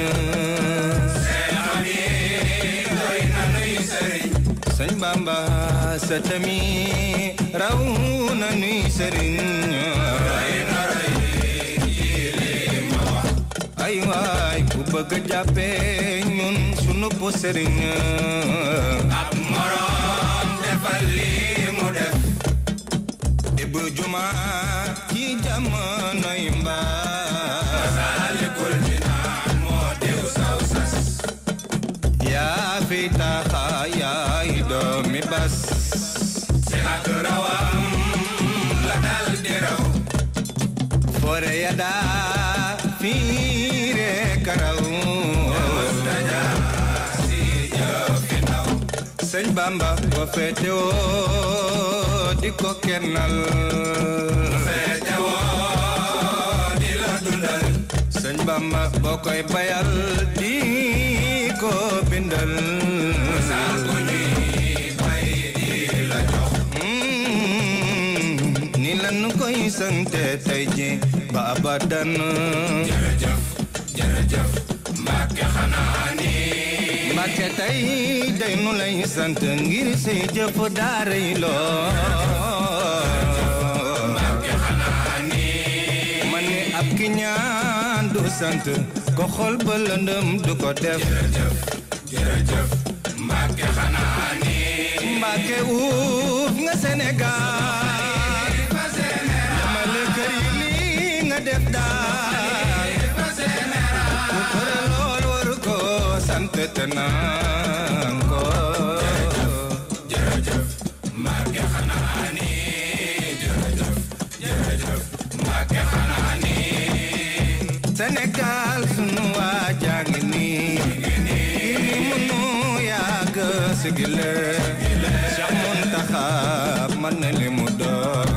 seenam yi doy nanuy sëriñ sëñ Bamba sëtam yi raw nanuy sëriñ roy na roy ji li ma wax ay waay ku bëgg a jàppee ñun sunu po sëriñ ab morom defal lii mu def Ibu Juma ci jamonoy mbaa Masaalikul Jinaan moo diw saw sas yaa fi taxa yaay doomi bas si ak rawam la dal di raw fore ya daa fiire karaw mustaja si jëfi naw sëñ Bamba ko féete woo di ko kennal féete woo di la dundal sëñ Bamba boo koy bayal di ko bindal saal bu ñuy bay di la jox ni lan koy sante tey ji ba abadan jërëjëf jërëjëf Mbàkke xanaa ni Mbàkke tey day nu lay sant ngir say jëf daaray loo Mbàkke xanaa ni ma ne ab ki ñaan du sant ko xol ba lëndëm du ko def jërëjëf jërëjëf Mbàkke xanaa ni Mbàkke uuf nga Sénégal dama la kër yi lii sant te naan ko jërëjëf Mbàkke xanaa ni jërëjëf jërëjëf Mbàkke xanaa ni Sénégal sunu waa jàngi nii ni munu yàgg sigile Cheikh Muntaxa man na li mu doon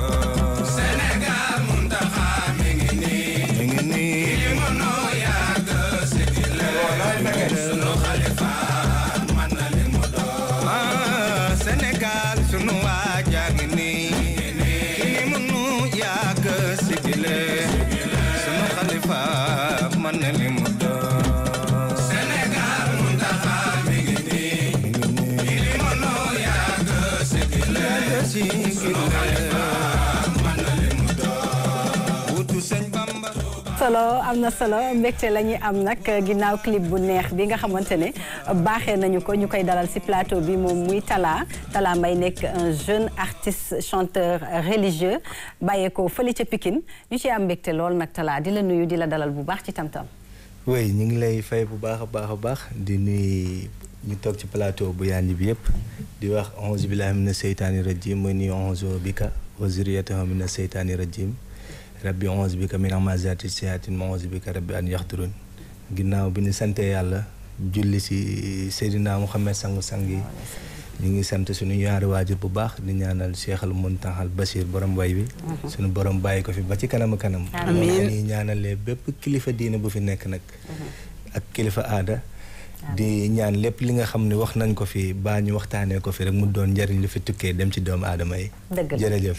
Sénégal Muntaxa mi ngi nii mi ngi nii ni munu yàgg sigile sunu xalifa man na li mu doon ah Sénégal sunu waa jàngi nii ni munu yàgg sigile sunu xalifa man na li mu doon Sénégal Muntaxa mi ngi nii ni munu yàgg sigile sunu xalifa man na li mu doon wutu sëñ Bamba solo am na solo mbégte la ñuy am nag ginnaaw clip bu neex bi nga xamante ne baaxee nañu ko ñu koy dalal ci plateau bi moom muy Talla Talla Mbaye nekk un jeune artiste chanteur religieux bàyyeekoo fële ca Pikine ñu ci am mbégte lool nag Talla di la nuyu di la dalal bu baax ci tam-tam. oui ñu ngi lay fay bu baax a baax a baax di nuyu ñu toog ci plateau bu yaanji bi yëpp di wax onze billahi mina seytaani rajim mooy nuyu onze bika wa zuriyatahu mina seytaani rajim rabbi onze bika min amazati siyatin ma onze bika rabbi an yaxturun ginnaaw bi ñu sante yàlla julli si Seydina Muhammad sangu-sang yi ñu ngi sant suñu ñaari waajur bu baax di ñaanal Cheikh al Muntaxal Bachir borom way bi suñu borom bàyyi ko fi ba ci kanam a kanam Amiin. ñuy ñaanalee bépp kilifa diine bu fi nekk nag ak kilifa aada di ñaan lépp li nga xam ne wax nañ ko fi baa ñu waxtaanee ko fi rek mu doon njariñ lu fi tukkee dem ci doomu aadama yi Dëgg la. jërëjëf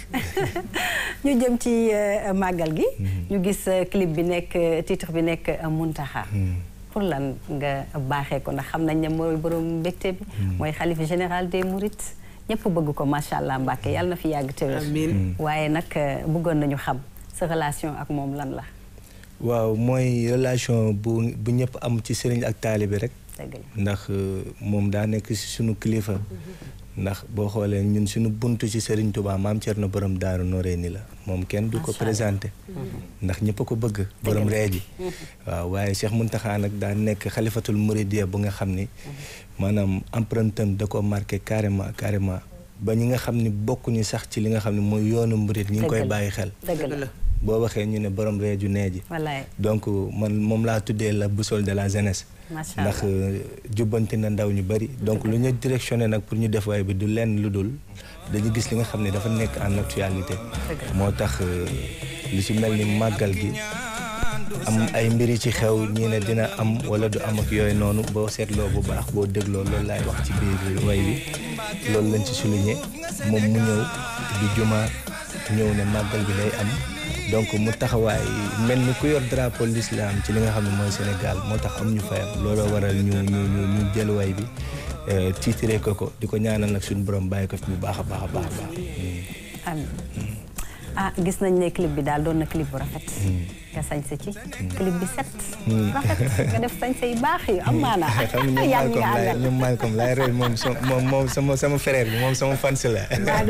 ñu jëm ci euh, màggal gi. ñu gis euh, clip bi nekk euh, titre bi nekk euh, Muntaxa pour lan nga baaxee ko ndax xam nañ ne mooy borom mbégte bi. mooy xalifa général des Mourides ñëpp bëgg ko macha allah Mbàkke yàlla na fi yàgg te wér. Amiin. waaye nag euh, bëggoon nañu xam sa relation ak moom lan la. waaw mooy relation bu bu ñëpp am ci sëriñ ak taalibe rek dëgg la. ndax euh, moom daa nekk ci sunu kilifa ndax boo xoolee ñun suñu buntu ci Serigne Touba maam Thierno borom Daaru Noreyni la moom kenn du ko Macha Allah. présenté ndax ñëpp a ko bëgg borom reeji waaw waaye Cheikh Mountakha nag daa nekk xalifatul Mouridiya bu nga xam ni maanaam empreinte am da ko marqué carrément carrément ba ñi nga xam ni bokkuñu sax ci li nga xam ne mooy yoonu murid ñi ngi koy Dëgg la. bàyyi xel dëgg la boo waxee ñu ne borom reeju neeji wallaay donc man moom laa tuddee la boussole de la jeunesse macha ndax allah euh, jubbanti na ndaw ñu bari donc lu ñu directionné nag pour ñu def waay bi du lenn lu dul dañu gis li nga xam ne dafa nekk en actualité moo tax euh, lu ci mel ni màggal gi am ay mbiri ci xew ñii ne dina am wala du am ak yooyu noonu boo seetloo bu baax boo dégloo loolu laay wax ci biir way bi loolu lañ ci souligné moom mu ñëw du juma ñëw ne màggal gi day am donc mu taxawaay mel ni ku yor drapeau l'islam ci li nga xam ne mooy Sénégal moo tax am ñu fayam looloo waral ñu ñu ñu ñu jël way bi euh, tiitiree ko ko di ko ñaanal nag suñu borom bàyyi ko fi bu baax a baax a baax a baax. amiin ah gis nañ ne clip bi daal doon na clip bu rafet. nga sañse ci. clip bi set. rafet nga def sañse yu baax yu am maanaa. xam nga yaa ñoom ngi Malcolm nga laay àndal. ñoom Malcolm laay rey moom so moom moom sama sama frère bi moom sama fans la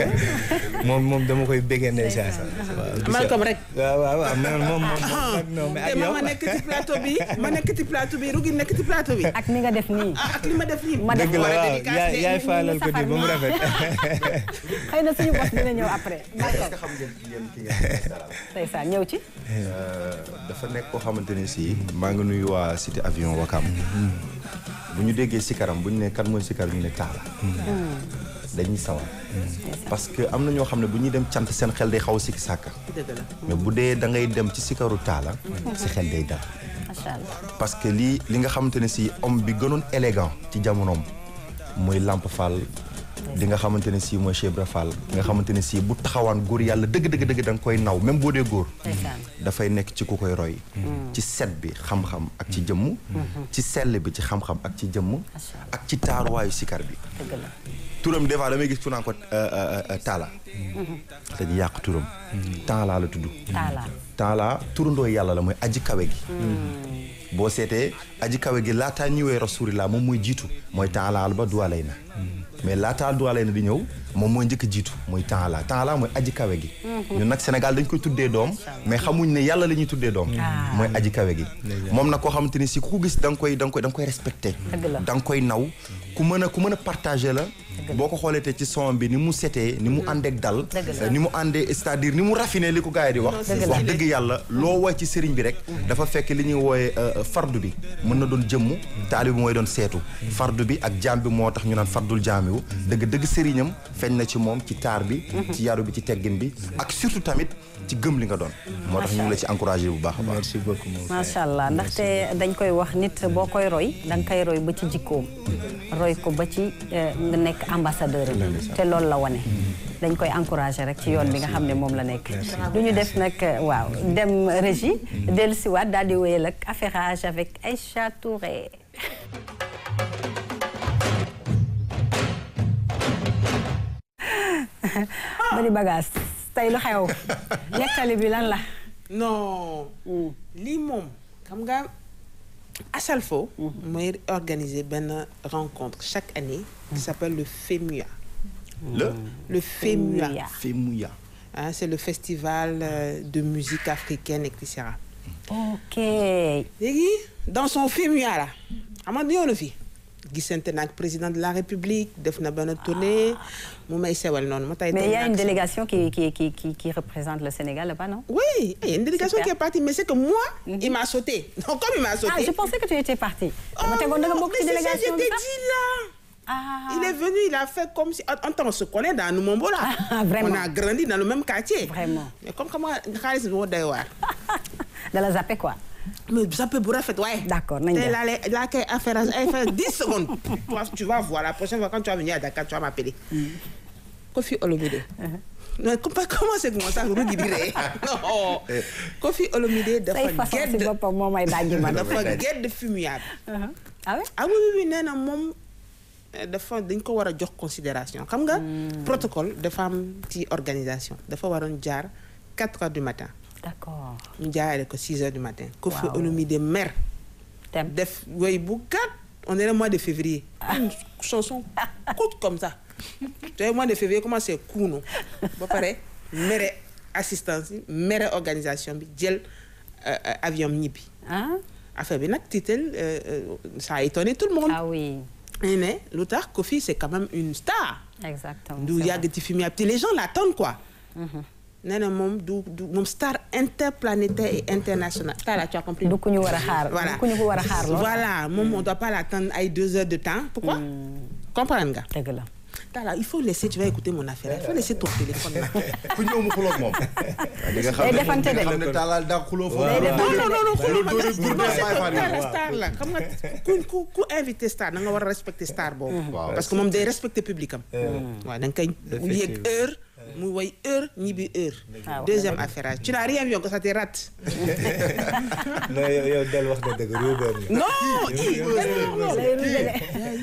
moom moom dama koy béggee ndeysaan waaw gis nga- Malcolm rek. waaw waaw waaw mais moom moom moom nag non mais te ak ma yow ma nekk ci plateau bi ma nekk ci plateau bi Rougui nekk ci plateau bi. ak ni nga def nii. ah ak li ma def nii. ma def dëgg la war a waaw dédicace yaay de- yaay ñu- faalal ko di ba mu ñu rafet xëy na suñu bos dina ñëw après. est-ce que xam ngeen yéen ki ngeen dalal ndeysaan ñëw ci. dafa nekk koo xamante ni si maa ngi nuyu waa cité avion Wakam bu ñu déggee sikaram bu ñu ne kan mooy sikar ñu ne taala dañuy sawar parce que am na ñoo xam ne bu ñuy dem cant seen xel day xaw a sikki sàkka dëgg la. mais bu dee da ngay dem ci sikaru taala si xel day dal macha allah. parce que lii li nga xamante ne si homme bi gënoon élégant ci jamonoom mooy Lamp Fall di nga xamante ne si mooy Cheikh Ibra Fall nga xamante ne si bu taxawaan góor yàlla dëgg dëgg dëgg da nga koy naw même boo dee góor ndeysaan. dafay nekk ci ku koy roy ci set bi xam-xam ak ci jëmm ci sell bi ci xam-xam ak ci jëmm ak ci taaruwaayu sikar bi dëgg la. turam des fois damay gis ku naan ko taala dañuy yàq turam taala la tudd Talla. taala turandoo yàlla la mooy aji kawe gi boo seetee aji kawe gi laataa ñëwee rasulillah moom mooy jiitu mooy taalaal ba duwalay na mais laataa duwalay na di ñëw moom mooy njëkk jiitu mooy taala taala mooy aji kawe gi ñun nag Sénégal dañ koy tuddee doom mais xamuñ ne yàlla la ñuy tuddee doom mooy aji kawe gi moom nag koo xamante ni si ku ko gis da nga koy da nga koy da nga koy respecté Dëgg la. da nga koy naw ku mën a ku mën a partagé la boo ko xoolee te ci son bi ni mu setee ni mu àndeek dal Dëgg la. ni mu àndee c'est-à-dire ni mu raffiné li ko gars yi di wax Dëgg la. wax dëgg yàlla loo woy ci sëriñ bi rek dafa fekk li ñuy wooye fardu bi mën na doon jëmm taalibi mooy doon seetu fardu bi ak jaam bi moo tax ñu naan fardul jaamiwu dëgg dëgg sëriñam feeñ na ci moom ci taar bi ci yaru bi ci teggin bi ak surtout tamit ci gëm li nga doon moo tax ñu ngi la ci encouragé bu baax a baax merci beaucoup mon frère. macha allah ndaxte dañ koy wax nit boo koy roy da nga koy roy ba ci jikkoom roy ko ba ci eh, nga nekk ambassadeur am te loolu la wane dañ koy encouragé rek ci yoon bi nga xam ne moom la nekk du ñu def nag eh, waaw dem régie dellu siwaat daal di wéyal ak affairage avec Aïcha Touré bari bagage tey lu xew nettali bi lan la non lii moom xam nga Asalfo mooy organiser benn rencontre chaque année qui s'appelle le FEMUA le le FEMUA FEMUA. Femouya hein, c'est le festival euh, de musique africaine et cetera ok léegi dans son FEMUA là xam nga ñëw na fi gisante nag président de la république def na benn tournée mu may sewal noonu mu tay Mais il y a tay une nag- délégation qui, qui, qui, qui, qui représente le Sénégal là-bas, non Oui, il y a une délégation Super. qui est partie, mais c'est que moi, il m'a sauté. Donc, comme il m'a sauté. Ah, je pensais que tu étais parti. Oh Mais t'es non, content de beaucoup de mais c'est ça, délégations je t'ai ça dit là. Ah. Il est venu, il a fait comme si. En temps, on se connaît dans Numombo là. Ah, vraiment. On a grandi dans le même quartier. Vraiment. Mais comme comment Khalis nous d'ailleurs. De la zapper quoi Mais ça peut bourrer fait, ouais. D'accord, nañ T'es dem. là, là, là, qu'elle a fait, elle fait 10 secondes. Toi, tu vas voir, la prochaine fois quand tu vas venir à Dakar, tu vas m'appeler. Kofi Olomide. Non, comment comment c'est que moi ça, Rudy Biré Non. Kofi Olomide, say dafa façon si gedd. boppam moo may dajji man. dafa gedd fumiable. ah oui ah oui oui oui nee na moom eh, dafa dañ ko war a jox considération xam nga protocole dafa am ci organisation dafa waroon jaar 4 heures du matin D'accord. ñu jaarale ko 6 heures du matin Kofi Waaw. Olomide mer Dem. def woy bu gàtt on est le mois de février une chanson courte comme ça tu vois mois de février comment c'est kuunu ba pare mere assistance yi mere organisation bi jël euh, euh, avion am ñibbi ah affaire bi nag tiital euh, euh, ça a étonné tout le monde ah oui ñu ne lu tax Kofi c'est quand même une star exactement. du c'est yàgg ci film yi te les gens l'attendent quoi nee na moom du du moom star interplanétaire et international star là tu as compris vrai. du ku ñu war a xaar. voilà du ku ñu ko war a xaar lool. voilà moom on doit pas l'attendre ay deux heures de temps pourquoi comprendre nga dëgg la. Talla il faut laisser tu vas écouter mon affaire il faut laisser ton téléphone là ku ñëw mu xuloog moom di nga xam Day ne defante di nga de. xam ne taalaal daa xuloo foofu Day non defante non non non xuluma Loolu dóori góor non day c'est bàyyi que fan Talla yi. star la xam nga ku ku ku invité star da nga war a respecter star boobu Waaw. parce que moom day respecter public am waaw da nga koy yéeg heure mu woy heure ñibbi heure Ah, deuxième affaire tu n'as rien vu que ça te rate non yow yow del wax na dëgg ruubeen nga. non i Lay ruubele.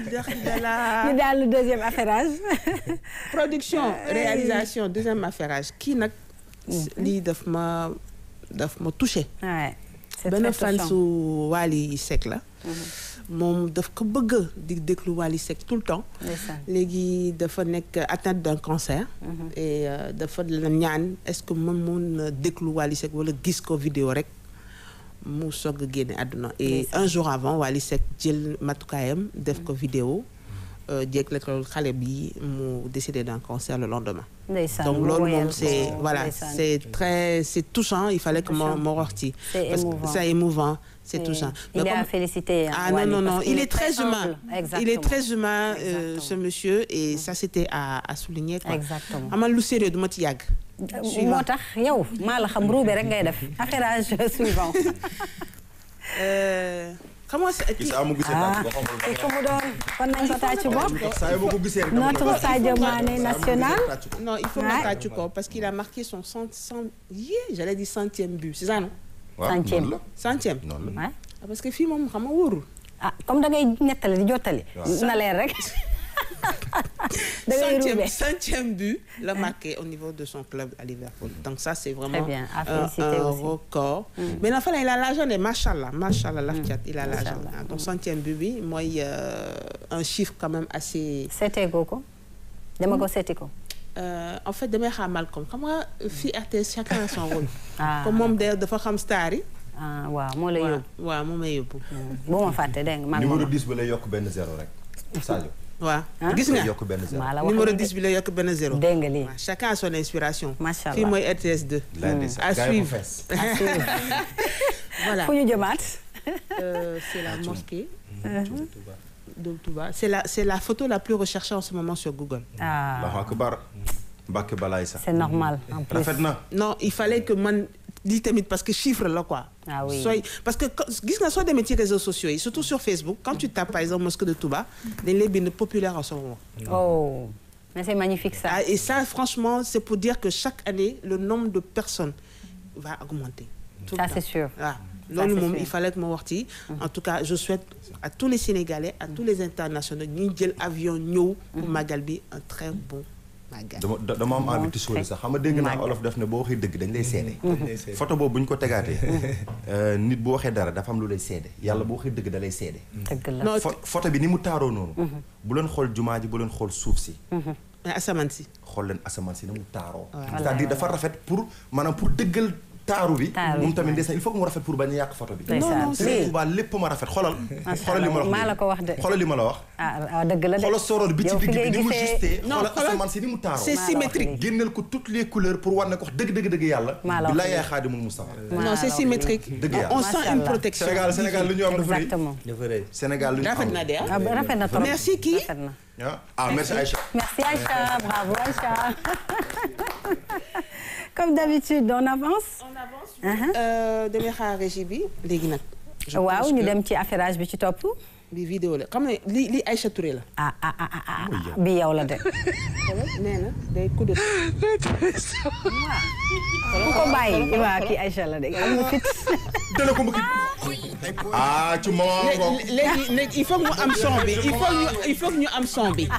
ñu daal le deuxième affairage. production réalisation deuxième affairage kii nag lii daf ma daf ma touché ouais. c'est benn très fan touchant. su Wally Seck la moom daf ko bëgg di déglu Wally Seck tout le temps Ndeysaan. léegi dafa nekk atteinte d'un cancer et euh, dafa la ñaan est-ce que mën mun na déglu Wally Seck wala gis ko vidéo rek mu soog a génne àdduna et un jour avant Wally Seck jël matukaayam def ko vidéo jéeg la ko xale bi mu décédé d'un cancer le lendemain Ndeysaan, donc mu loolu woyal moom c'est ko, voilà ndeysaan. c'est très c'est touchant il fallait que ma ma wax ci C'est parce que émouvant. c'est émouvant c'est Et touchant il Mais est à comme- féliciter, hein, ah non Wally, non non parce qu'il il est est très très humain humble. il est très Exactement. humain euh, Exactement. ce monsieur et ça c'était à à souligner quoi Exactement. amal lu sérieux du ma ci yàgg moo tax yow maa la xam ruube rek ngay def affairage suivant. Euh, comment c'est gis amu gisee ah tàcc boo xamul kii ko mu doon kon nañ ko tàcc bopp. saa yi boo ko gisee rek dama notre koy Sadio Mané national. non il faut Ouais. ma tàccu ko parce qu'il a marqué son cent cent yeah, j'allais dire centième but c'est ça non waaw Centième. noonu la centième noonu la Ouais. Ah, parce que fii moom xam nga wóorul ah comme da ngay nettali di jottali. na leer rek. da ngay centième, roubé. centième but le marqué au niveau de son club à Liverpool. Donc ça, c'est vraiment bien. À un, féliciter un aussi. record. Mais enfin, il a l'argent, et machallah, machallah, Laftiat, il a l'argent. Machallah. Donc centième but, oui, moi, il y a un chiffre quand même assez... seetee goo ko dama ko seeti ko. Euh, en fait, damay xaar Malcolm xam nga fii RTS chacun a son rôle. Ah. comme moom de dafa xam star yi. ah waaw moo la yóbbu. waaw moom may yóbbu. bu ma fàtte dégg nga maa ngi numéro moom. 10 ba lay yokk benn zéro rek Sadio. waaw Ah. gis nga lay yokk benn zéro. maa la wax numéro lu 10 bi la yokk benn zéro. dégg nga lii. waaw chacun a son inspiration. Macha fii Allah. mooy RTS 2. Lay ndeysaan. à Gars yi ko suivre. fees. voilà fu ñu jëmaat. Euh, c'est la mosquée de Touba. C'est la c'est la photo la plus recherchée en ce moment sur Google. ah Allahu akbar. Mbàkke balaay sax. c'est normal en plus. rafet na. non il fallait que man lii tamit parce que chiffre la quoi. Ah oui. Soy parce que quand- gis nga soo demee ci réseaux sociaux yi surtout sur Facebook quand tu tapes par exemple mosquée de Touba dañ lay bind populaire en ce moment. oh mais c'est magnifique ça. Ah, et ça franchement c'est pour dire que chaque année le nombre de personnes va augmenter. Tout le ça temps. c'est sûr. waaw loolu c'est moom sûr. il fallait que ma wax ci en tout cas je souhaite à tous les Sénégalais à tous les internationaux ñuy jël avion ñëw pour magal bi un très bon magal dama da- dama am envie de sóori sax xam nga dégg naa olof def ne boo waxee dëgg dañ lay seede. photo boobu bu ñu ko tegaatee. euh, nit bu waxee dara dafa am lu lay seede yàlla bu waxee dëgg da lay seede. dëgg la. non Pho- photo bi ni mu taaroo noonu. bu leen xool jumaa ji bu leen xool suuf si. mais asamaan si xool leen asamaan si ni mu taaroo. Voilà. c'est-à-dire dafa rafet pour maanaam pour dëggal taaru bi. Taaru bi, moom tamit ouais. ndeysaan il faut que mu rafet pour bañ a yàq photo bi. Ndeysaan. non non Lii. Sëriñ Tuubaa lépp ma rafet xoolal. Macha xoolal li ma la wax Allah. Maa la ko wax de. xoolal li ma la wax. ah ah dëgg la de. xoolal soroor bi ci Yow fi digg bi ngay ni mu gisee- justee. Non, xoolal xoolal- asamaan si ni mu taaroo. c'est Maa la wax symétrique lii. génneel ko toutes les couleurs pour wane ko wax dëgg dëgg dëgg yàlla. Maa la wax bi laa lii. yaay Xaadimul Mustafa. Maa non la c'est wax symétrique Dëgg yàlla. on Macha sent une Allah. protection Sénégal Sénégal lu ñu am dafa rëy. exactement. dafa rëy. Sénégal lu ñu rafet am. na de ah ah ba rafet na trop. Merci, qui rafet na. ah ah merci Aïcha. Merci Aïcha, bravo Aïcha. Comme d'habitude, on avance. on avance damay xaar régie bi léegi nag je waaw pense ñu que dem ci affairage bi ci topp. bi vidéo la xam ne li li Aïcha Touré la ah ah ah ah ah bi yow la de. nee na day coup de ku ko bàyyi waaw kii Aïcha la de am na fit. dana ko mbëkk ah ci moment boobu léegi léegi léegi il faut que mu am son bi il faut ñu il faut que ñu am son bi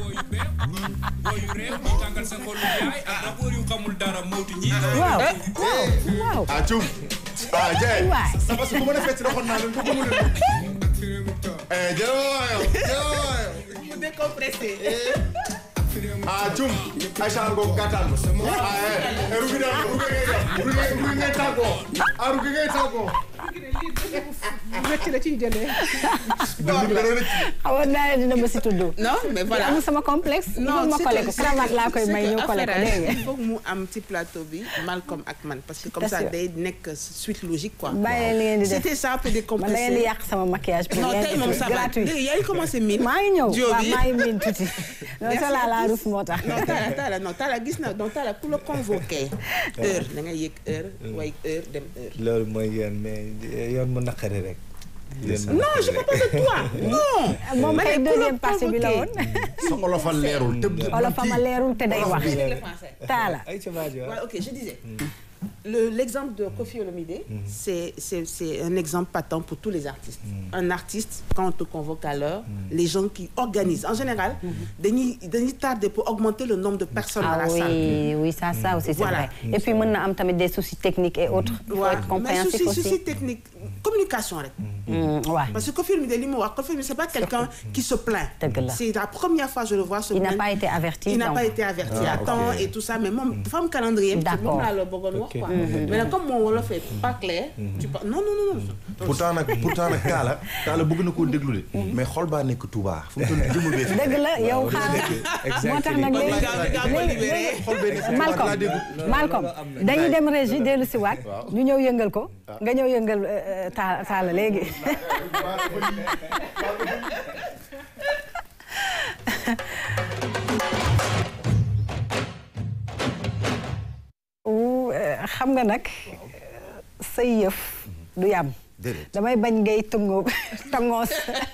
waaw waaw. ah cum ah Ndiaye Waay. c'est parce que bu ma defee ci doxoon naa leen ko bëggu leen eh jërëjëf jërëjëf mu décompressé ah cum Aïcha ngoog gàttal ah eh rugi daal rugi ngay def rugi rugi ngay tàggoo ah rugi ngay tàggoo rëcc la ciy jëlee. dëgg la rëcc xamoon naa ne dina ma si tudd. non mais voilà amul sama complexe. il faut ma c'est collé que- ko c'est cravate que- laa koy c'est may que ñu collé ko affaire dégg nga. il faut que mu am ci plateau bi Malcolm ak man parce que comme Bien ça sûr. day nekk suite logique quoi bàyyi leen li ngeen di def c'était ça pour man da ngeen di décompresser yàq sama maquillage. pour non rien tey que moom ça va gratuit. léegi yaa ngi commencé miin maa ngi ñëw Diop waaw bi. maa ngi miin tuuti. non Merci ça la à la tous. rus moo tax. non Talla Talla non Talla gis na donc Talla ku la convoqué heure da ngay yëg heure way heure dem heure loolu mooy yoon mais yoon mu naqari rek. yoon mu non je naqari parle pas de toi non moom Ma ne kay ku la deuxième partie bi la woon. convoqué. sa olofal leerul te olof ma leerul te day wax. le français taala. ay ca baajo Ouais, ok, je disais. Le- L'exemple de Kofi Olomide, c'est c'est- c'est un exemple patent pour tous les artistes. Un artiste, quand on te convoque à l'heure, les gens qui organisent, en général, dañuy dañuy tarder pour augmenter le nombre de personnes dans ah la salle. oui oui ça ça aussi c'est Voilà. vrai. et puis mën na am tamit des soucis techniques et autres. il faut Ouais, être mais compréhensif souci, aussi. souci technique, communication rek. Mm, ouais. Parce que Kofi Olomide li mu wax Kofi Olomide c'est pas quelqu'un qui se plaint. Dëgg la. C'est la première fois je le vois se il n'a plaindre. pas été averti Il n'a donc. pas été averti à temps et tout ça mais moom dafa am calendrier. D'accord. moom laa la bëggoon wax quoi. mais nag comme mon wolof est pas clair. tu pas non non non non. pourtant nag pourtant nag Kaala Kaala bëgg na koo déglu de. mais xol baa nekk Touba fu mu toll nii jëmul bee fi. dëgg la yow xaaral moo tax nag léegi léegi xol bee nekk Touba Malcolm laa déglu. Malcolm dañuy dem régie dellu si waat ñu ñëw yëngal ko nga ñëw yëngal euh, euh, ta taala léegi Ouh, euh, xam nga nag say yëf du yam déedéet. damay bañ ngay tëngoo tëngoos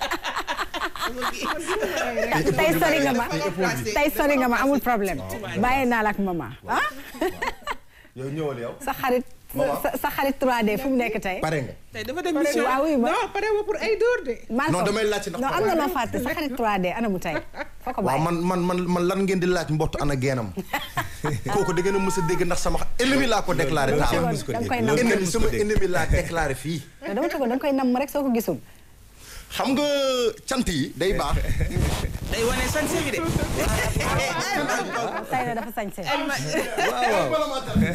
tey sori nga ma tey sori nga ma amul problème bàyyi naa la ak maman ah yow ñëwal yow. sa xarit sa sa xarit 3D fu mu nekk tey. pare nga. tey dafa dem mission. waaw oui ma non pare ma pour ay dóor de. Malcolm non damay laajte ndax non am na loo fàtte sa xarit 3D anamu tey foo ko waaw bàyyi man man man man lan ngeen di laaj mbott ana geenam kooku da ngeen a mës a dégg ndax sama ennemi laa ko déclaré loolu taal kenn mës ko da nga dégg. koy Loolu nam kenn ennemi mës ko sama dégg. ennemi laa déclaré fii mais dama tëggoon da nga koy nam rek soo ko gisul xam nga cant yi day baax day wane sañse bi de. tay na dafa sañse waaw waaw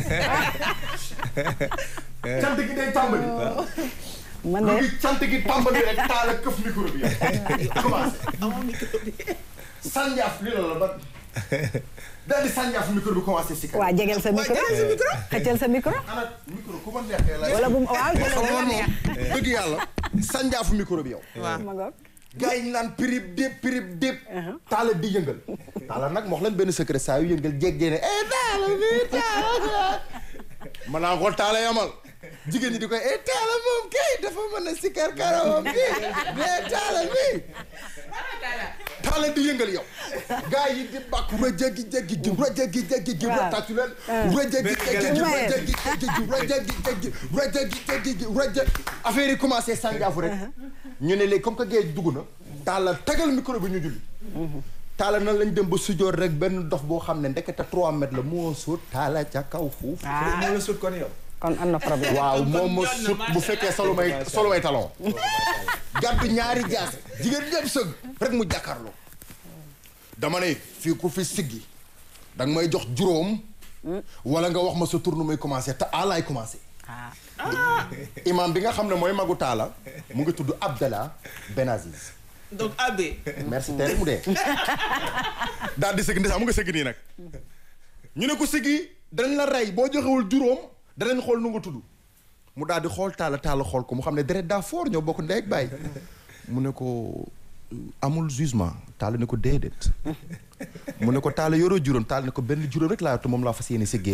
cant gi day tàmbali. man lu de ngi cant gi tàmbali rek taal a këf micro bi yow. commencé. sànjaaf li la la ba. daal di sànjaaf micro bi commencé si waa jegeel sa micro xëccal sa micro ana micro ku ma neexee lay. wala bu mu waaw jëlal xam bu nga la neex moom dëgg yàlla sànjaafu micro bi yow waaw ma ngoog gars yi ñu naan pirip dépp pirip dépp taala di yëngal taala nag ma wax leen benn secret saa yu yëngal jéggee ne eh taala bi taala ma naa ko taala yamal jigéen ñi di koy eh taala moom kay dafa mën a sikkar karawam bi mais taala bi taala di yëngal yow gars yi di bàkk rajagi jagi ji rajagi jagi ji Waaw. tàccu leen rajagi jagi ji rajagi jagi ji rajagi jagi rajagi jagi ji raja affaire yi commencé sànjaafu rek ñu ne léegi comme que géej dugg na taala tegal micro bi ñu julli taala nan lañ dem ba sujoor rek benn dof boo xam ne ndekete 3 mètres la moo sut taala ca kaw fuuf ah moo la sut kon yow. kon am na problème waaw moom ma sut bu fekkee solo may solo may talon gàddu ñaari jaas jigéen ñëpp sëgg rek mu jàkkaarloo dama ne fii ku fi siggi da nga may jox juróom wala nga wax ma sa tour nu muy commencé te alaay commencé ah imam bi nga xam ne mooy magu taala mu ngi tudd Abdallah Benaziz donc abbé. merci tey rek mu dee daal di sëgg ndeysaan mu nga sëgg nii nag ñu ne ko sëggi danañ la rey boo joxewul juróom danañ xool nu nga tudd mu daal di xool taala taala xool ko mu xam ne deret daa foor ñoo bokk ndey ak baay mu ne ko amul jugement taala ne ko déedéet mu ne ko taala yoroo juróom taala ne ko benn juróom rek laa yor te moom laa fas yéene sëggee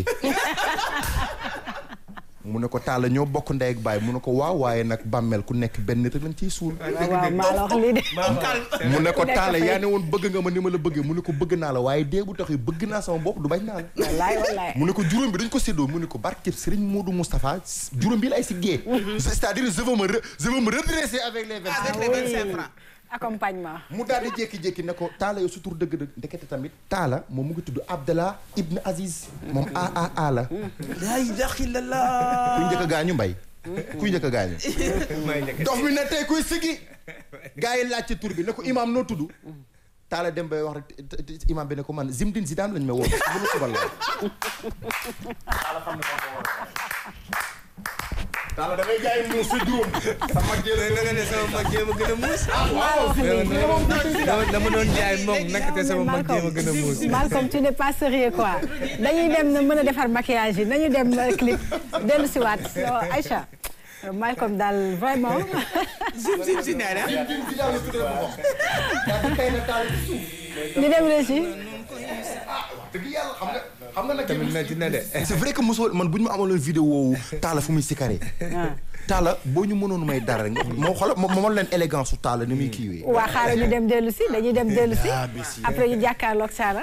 mu ne ko taala ñoo bokk ndey ak baay mu ne ko waaw waaye nag bàmmeel ku nekk benn nit rek lañ ciy suul waaw waaw maa la wax lii de mu ne ko nekk taale fay. yaa ne woon bëgg nga ma ni ma la bëggee mu ne ko bëgg naa la waaye dee bu tax yi bëgg naa sama bopp du bañ naa la wallaay wallaay mu ne ko juróom bi dañ ko séddoo mu ne ko barkeb Serigne Modou Moustapha juróom bi lay si gée c'est-à-dire je veux me re- je veux me redresser avec les vingt avec les vingt cinq francs. accompagnement mu daal di jékki-jékki ne ko taala yow su tur dëgg-dëgg ndekete tamit taala moom mu ngi tudd Abdallah Ibn Aziz moom a a a la la ilaha illallah. kuy njëkk a gaañu mbay kuy njëkk a gaañu dof bi ne tey kuy sigi gars yi laaj ci tur bi ne ko imaam noo tudd taala dem bay wax rek te- te- te- imaam bi ne ko man Zimdine Zidane lañ ma woo bu ma subal la taala da ngay jaay muus sa juróom sa mag jël na nga ne sama mag jéem a gën a muus. waaw dama dama doon jaay moom nag te sama mag jéem a gën a muus. Malcolm tu n'es pas sérieux quoi dañuy dem na mën a defar maquillage yi nañu dem euh, clip dellu si waat Euh, Aïcha euh, Malcolm daal vraiment zim zim si nee na. Zimdine Zidane la tuddee boppam daa di tey na taala ci suuf di dem régi dëgg yàlla xam nga xam nga nag tamit metti na de. c'est vrai que mosoo man bu ñu ma amaloon vidéo wu taala fu muy sikaree taala boo ñu mënoon may dara rek nga moo xoolal moo moo leen élégance su taala ni muy kiiwee waa xaaral ñu dem dellu si dañuy dem dellu si après ñu jàkkaarloog Sara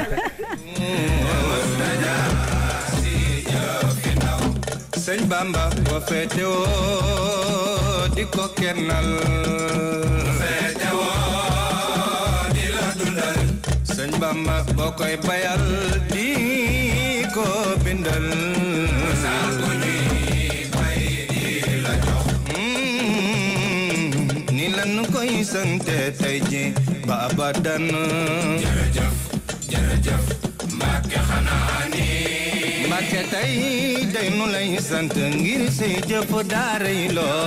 sëñ Bamba wa feete woo di ko kennal feete woo di la dundal sëñ Bamba boo koy bayal di ko bindal saal bu ñuy bay di la jox ni lan koy sante tey ji ba abadan jërëjëf jërëjëf Mbàkke xanaa ni Mbàkke tey day nu lay sant ngir say jëf daaray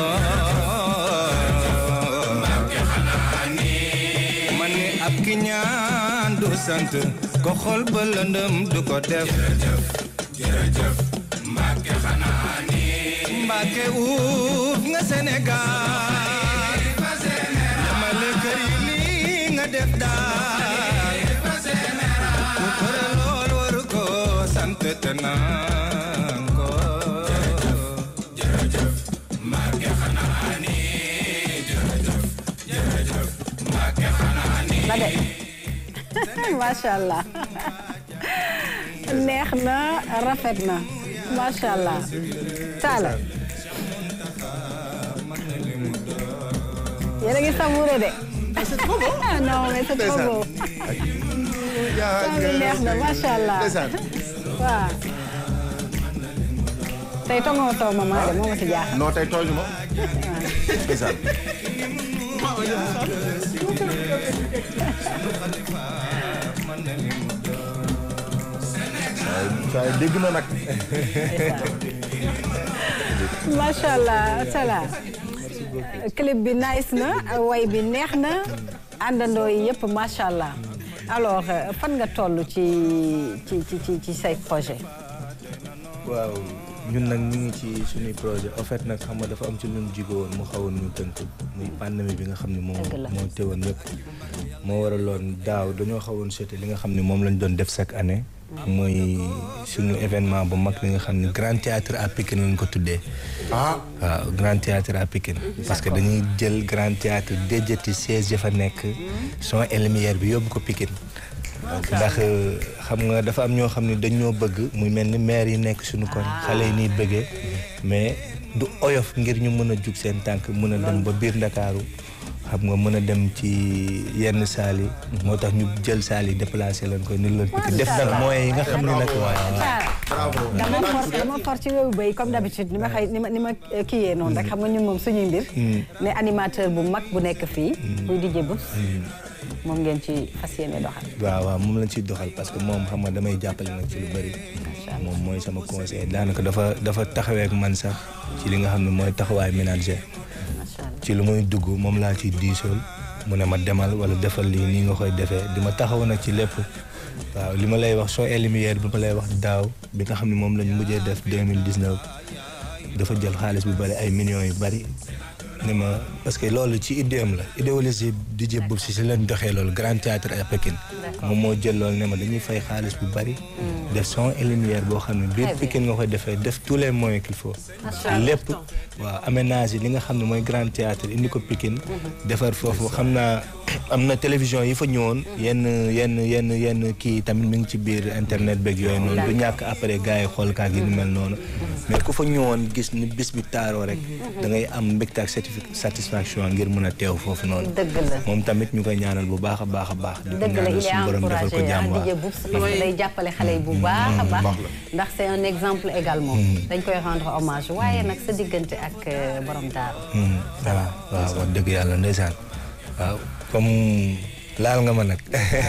loo Mbàkke xanaa ni ma ne ab ki ñaan du sant ko xol ba lëndëm du ko def jërëjëf jërëjëf Mbàkke xanaa ni Mbàkke uuf nga Sénégal yamale kër yi lii nga def daal ku pare lool waru ko sant te naan ko jërëjëf Mbàkke xanaa ni jërëjëf jërëjëf Mbàkke xanaa ni ba de macha allah neex na rafet na macha allah Talla yéen a ngi savouré de c'est trop beau. ah non mais c'est trop beau. loolu neex na macha allah. ndeysaan. waaw. tey tongoo taw ma maa de moo ma si jaaxal. non tey tooñu ma. ndeysaan. waaye dégg na nag. macha allah sala clip bi nice na way bi neex na àndandoo yi yëpp macha allah alors euh, fan nga toll ci ci ci ci ci say projet waaw ñun nag ñu ngi ci suñuy projet en fait nag xam nga dafa am ci lu ñu jigoon mu xawoon ñu tënk muy pandémie bi nga xam ne moom Dëgg la. moo teewoon yëpp moo waraloon daaw dañoo xawoon sauté li nga xam ne moom lañ doon def chaque année mooy suñu événement bu mag li nga xam ne grand théâtre à Pikine lañ ko tuddee ah waaw grand théâtre à Pikine parce que dañuy jël grand théâtre déjati siège ya fa nekk son et lumière bi yóbbu ko Pikine ndax xam nga dafa am ñoo xam ne dañoo bëgg muy mel ni maire yi nekk suñu koñ xale yi nii bëggee mais du oyof ngir ñu mën a jug seen tànk mën a dem ba biir Ndakaaru xam nga mën a dem ci yenn saal yi moo tax ñu jël saal yi déplacé leen ko ni leen Pikine def nag moyens yi nga xam ne nag waaw bravo. dama for dama for ci wéwu bay comme d'habitude ni ma xëy ni ma ni ma eh, kiyee noonu rek xam nga ñun moom suñuy mbir ne animateur bu mag bu nekk fii buy DJ Boups moom ngeen ci fas yéene doxal waaw waaw moom lañ ciy doxal parce que moom xam nga damay jàppale nag ci lu bëri moom mooy sama conseil daanaka dafa dafa taxawee ak man sax ci li nga xam ne mooy taxawaay ménager macha allah ci lu muy dugg moom laa ciy diisool mu ne ma demal wala defal lii nii nga koy defee di ma taxaw nag ci lépp waaw li ma lay wax soo et lumière bi ma lay wax daaw bi nga xam ne moom lañ mujjee def 2019 dafa jël xaalis bu bëri ay millions yu bëri ni ma parce que loolu ci idéem la idéologie DJ Boups si si leen doxee loolu grand théâtre à Pikine moom moo jël loolu ne ma dañuy fay xaalis bu bëri def son et lumière boo xam ne biir Pikine nga koy defee def tous les moyens qu'il faut lépp waaw aménagé li nga xam ne mooy grand théâtre indi ko Pikine defar foofu xam naa am na télévision yi fa ñëwoon yenn yenn yenn yenn kii tamit mi ngi ci biir internet beeg yooyu noonu du ñàkk après gars yi xool kaa gi ni mel noonu mais ku fa ñëwoon gis ni bis bi taaroo rek da ngay am mbégte ak certifi- satisfaction ngir mën a teew foofu noonu dëgg la moom tamit ñu koy ñaanal bu baax a baax a baax di ko dëgg la ñaanal il est suñu borom defal ko encouragé jàmm ah waaw DJ Boups parce que day jàppale xale yi bu baax a baax ndax c'est un exemple également dañ koy rendre hommage waaye nag sa diggante ak euh, borom daaru waaw waaw wax dëgg yàlla ndeysaan waaw comme laal nga ma nag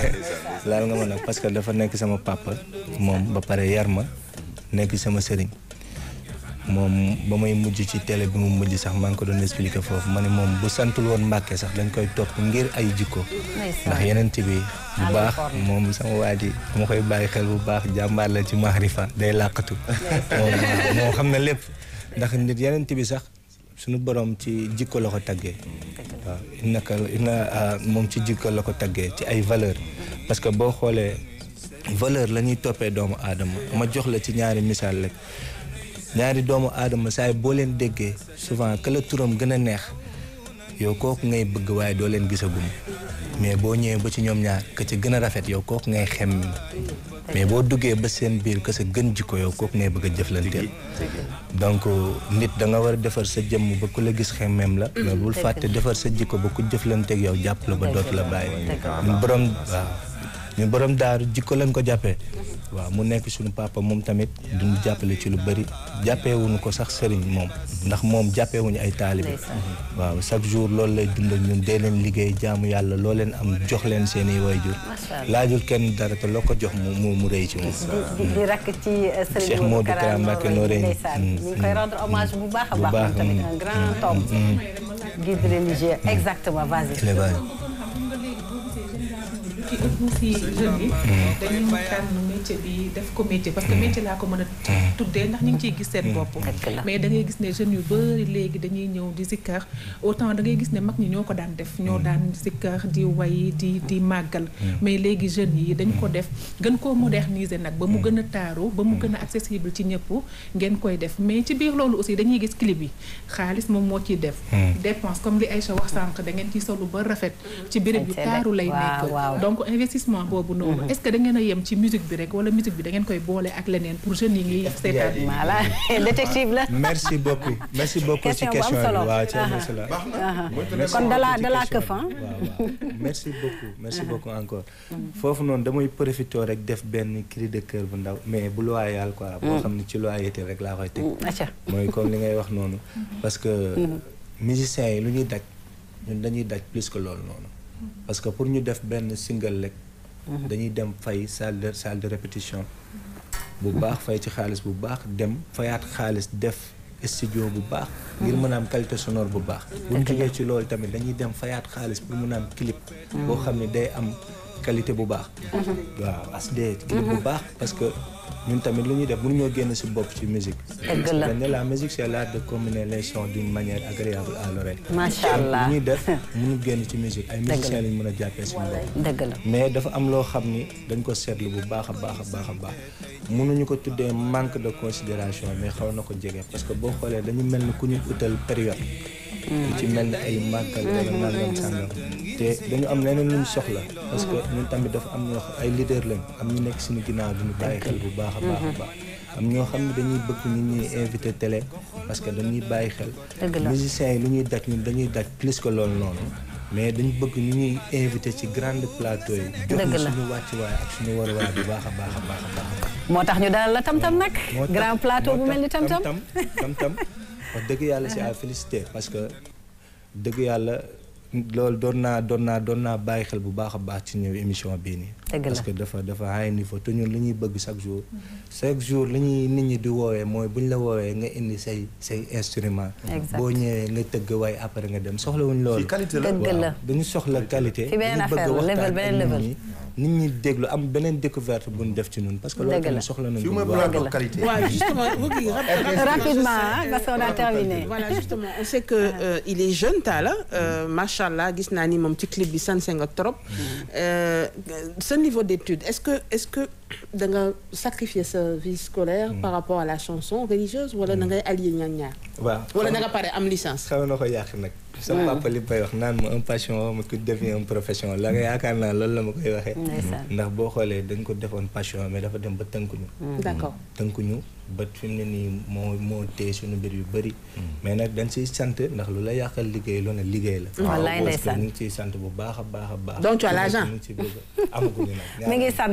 laal nga ma nag parce que dafa nekk sama papa moom ba pare yar ma nekk sama sëriñ moom ba may mujj ci télé bi mu mujj sax maa ngi ko doon expliquer foofu ma ne moom bu santul woon Mbàkke sax dañ koy topp ngir ay jikko ndax yeneen bi bu baax moom sama waa ji dama koy bàyyi xel bu baax jàmbaar la ci maarifa day làqatu moom waaw moo xam ne lépp ndax nit yeneen bi sax suñu borom ci jikko la ko taggee waaw naka ina moom ci jikko la ko taggee ci ay valeur parce que boo xoolee valeur la ñuy toppee doomu aadama ma jox la ci ñaari misaal rek ñaari doomu aadama saay boo leen déggee souvent que la turam gën a neex yow kooku ngay bëgg waaye doo leen gisagum mais boo ñëwee ba ci ñoom ñaar ka ca gën a rafet yow kooku ngay xem mais boo duggee ba seen biir que sa gën jikko yow kooku ngay bëgg a jëflanteel donc nit da nga war a defar sa jëmm ba ku la gis xemmeem la mais bul fàtte defar sa jikko ba ku jëflanteeg yow jàpp la ba dootu la bàyyi ñun borom waaw ñun borom daaru jikko lañ ko jàppee waaw mu nekk suñu papa moom tamit duñu jàppale ci lu bëri jàppeewuñu ko sax sëriñ moom ndax moom jàppeewuñu ay taalibe waaw chaque jour loolu lay dund ak ñun dee leen liggéey jaamu yàlla loo leen am jox leen seen i wayjur laajul kenn dara te loo ko jox mu mu mu rëy ci moom di di rakk ci Cheikh Serigne Modou Modou Kara Kara Mbacké Noreyni. ndeysaan ñu ngi koy rendre hommage bu baax a Bu baax baax, moom tamit mm. un grand homme guide religieux exactement vas-y élevage ci ëpp si jeunes yi dañuy tànn métier bi def ko métier parce que métier laa ko mën a tuddee ndax ñu ngi ciy gis seen bopp mais da ngay gis ne jeunes yu bëri léegi dañuy ñëw di zikkar autant da ngay gis ne mag ñi ñoo ko daan def ñoo daan zikkar di way di di màggal mais léegi jeunes yi dañ ko def gën koo moderniser nag ba mu gën a taaru ba mu gën a accessible ci ñëpp ngeen koy def mais ci biir loolu aussi dañuy gis clip yi xaalis moom moo ciy def dépense comme li Aïcha wax sànq da ngeen ciy solu ba rafet ci béréb yu taaru lay nekk donc donc investissement boobu noonu est-ce que da ngeen a yem ci musique bi rek wala musique bi da ngeen koy boole ak leneen pour jeunes yi ngi seetaan voilà détective la. merci beaucoup merci beaucoup ci Question bu am question solo. bi waaw ci am Aha. solo Aha. kon dala dala këf ah. waaw waaw merci beaucoup merci beaucoup encore foofu noonu damay profité rek def benn cri de cœur bu ndaw mais bu loyal quoi boo xam ne ci loyauté rek laa koy teg acca mooy comme li ngay wax noonu parce que musiciens yi lu ñuy daj ñun dañuy daj plus que loolu noonu parce que pour ñu def benn single rek dañuy dem fay salle de salle de répétition bu baax fay ci xaalis bu baax dem fayaat xaalis def studio bu baax ngir mën a am qualité sonore bu baax bu ñu jógee ci loolu tamit dañuy dem fayaat xaalis pour mën a am clip boo xam ne day am qualité bu baax waaw asd clip bu baax parce que ñun tamit lu ñuy def mënuñoo génn si bopp ci musique Dëgg la. parce que la musique c'est l'art de combiner les sons d'une manière agréable à l'oreille Macha Allah. lu ñuy def mënu génn ci musique ay musiciens lañ mën a jàppee suñu bopp dëgg la. mais dafa am loo xam ni dañ ko seetlu bu baax a baax a baax a baax mënuñu ko tuddee manque de considération mais xaw na ko jege parce que boo xoolee dañu mel ni ku ñu utal période lu ci mel ni ay màggal wala nangam sàngam te dañu am leneen luñ soxla parce que ñun tamit dafa am ñoo xam ay leader lañ am ñu nekk suñu ginnaaw duñu bàyyi xel bu baax a baax a baax am ñoo xam ne dañuy bëgg nit ñuy invité télé parce que dañuy bàyyi xel Dëgg la. musiciens yi lu ñuy daj ñun dañuy daj plus que loolu noonu mais dañu bëgg ñu ñuy invité ci grande plateau yi jox Dëgg ñu la. suñu wàccuwaay ak suñu waruwaay bu baax a baax a baax a baax moo tax ñu dalal la tam-tam nag. moo tax- grand plateau moo bu mel ni tax tam-tam. tam tam wax dëgg yàlla c'est à féliciter parce que dëgg yàlla loolu doon naa doon naa doon naa bàyyi xel bu baax a baax ci ñëw émission bii nii Dëgg la. parce que dafa dafa high niveau te ñun li ñuy bëgg chaque jour chaque jour li ñuy nit ñi di woowee mooy bu ñu la woowee nga indi say say instrument Exact. boo ñëwee nga tëgg waaye après nga dem soxlawuñ loolu Fii qualité la. Dëgg waaw la. dañu soxla qualité Fi beneen dañu bëgg affaire la, waxtaan level, ak beneen nit level. ñi nit ñi déglu am beneen découverte bu ñu def ci ñun parce que loolu Dëgg la. tamit soxla nañu fii mooy bu baax. plateau la. qualité. Ouais, justement, vous qui- rapidement, rapidement ah, parce qu'on a terminé. Voilà, justement, on sait que euh, il est jeune Talla euh, machallah gis naa ni moom ci clip bi sanse nga trop. Euh, ce niveau d'étude est-ce que est-ce que da nga sacrifier sa vie scolaire par rapport à la chanson religieuse wala da ngay allier ñaar ñaar. waaw wala da nga pare am licence. xaw na ko yàq nag sama papa li may wax naan ma un passion ma ku devient un profession la nga yaakaar naa loolu la ma koy waxee Ndeysaan. ndax boo xoolee dañ ko defoon passion mais dafa dem ba tënkuñu D'accord. tënkuñu ba fi mu ne nii moo moo téye suñu mbir yu bëri mais nag dañ siy sant ndax lu la yàqal liggéey lu ne liggéey la Wallaay parce que ndeysaan. ñu ngi ciy sant bu baax a baax a baax Donc tu as l'argent. ñu ngi ci bëgg amaguñu nag mi ngi sant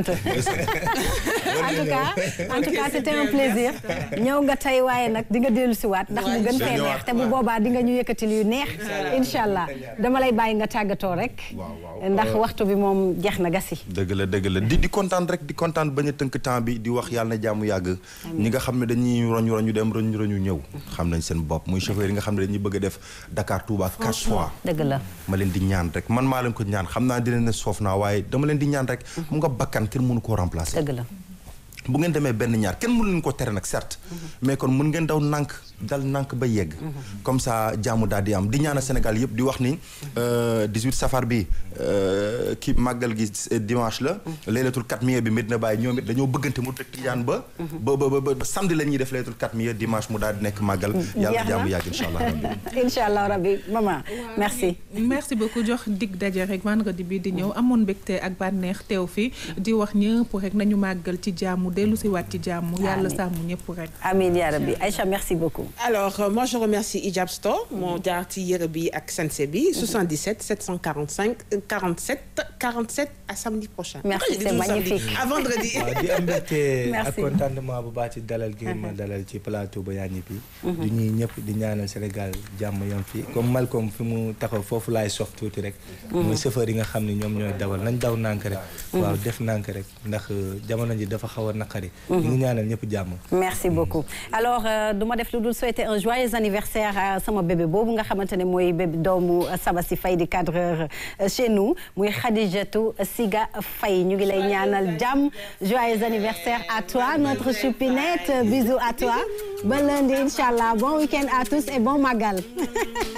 en tout cas en tout cas c'était un plaisir ñëw nga tey waaye nag di nga dellu si waat ndax mu gën fee neex te bu boobaa di nga ñu yëkkatil yu neex incha allah dama lay bàyyi nga tàggatoo rek ndax waxtu bi moom jeex na gasi dëgg la dëgg la di di kontaan rek di kontaan bañ a tënk temps bi di wax yàlla na jàmm yàgg ñi nga xam ne dañuy roñ roñu dem roñ roñu ñëw xam nañ seen bopp muy chauffeur yi nga xam ne dañuy bëgg a def Dakar Touba quatre fois dëgg la ma leen di ñaan rek man maa leen ko ñaan xam naa dina ne soof naa waaye dama leen di ñaan rek mu nga bakkan kenn mënu koo remplacer dëgg la bu ngeen demee benn ñaar kenn mënu leen ko tere nag certes mais kon mën ngeen daw nànk dal nànk ba yegg comme ça jaamu daal di am di ñaana Sénégal yëpp di wax ni euh, 18 safar bi euh, ki màggal gi euh, dimanche la laylatul katmiya bi Medina Baye ñoom it dañoo bëggante mu tëj tijaan ba ba ba ba ba samedi la ñuy def laylatul katmiya dimanche mu daal di nekk màggal yàlla Jeex na. jaamu yàgg incha allah rabbi incha allah rabbi maman merci merci beaucoup jox dig daje rek vendredi bi di ñëw amoon mbégte ak bànneex teew fi di wax ñëpp rek nañu màggal ci jàmm dellu si waat ci jàmm yàlla Amiin. sàmm ñëpp rek amin ya rabbi Aïcha merci beaucoup Alors, euh, moi, je remercie Hijab Store, mon jaar ci yëre bi ak Sense bi, 77 745 euh, 47 47 à samedi prochain. Merci, Pourquoi j'ai dit c'est toujours samedi magnifique. À vendredi. waaw di am mbégte ak Merci. contentement bu baax ci dalal gi ma dalal ci plateau ba yaa ñi bi di ñuy ñëpp di ñaanal Sénégal jàmm yam fii comme Malcolm fi mu taxaw foofu laay sof tuuti rek muy chauffeur yi nga xam ne ñoom ñooy dawal nañ daw nànk rek waaw def nànk rek ndax euh, jamono ji dafa xaw a naqari ñu ngi ñaanal ñëpp jàmm merci beaucoup alors euh, du ma def lu dul souhaiter un joyeux anniversaire à sama bébé boobu nga xamante ne mooy bébé doomu Sabassi Faye di cadreur euh, chez nous muy Khadijatou Siga Faye ñu ngi lay ñaanal jàmm joyeux anniversaire à toi notre choupinette bisous à toi ba lundi inchallah bon week-end à tous et bon magal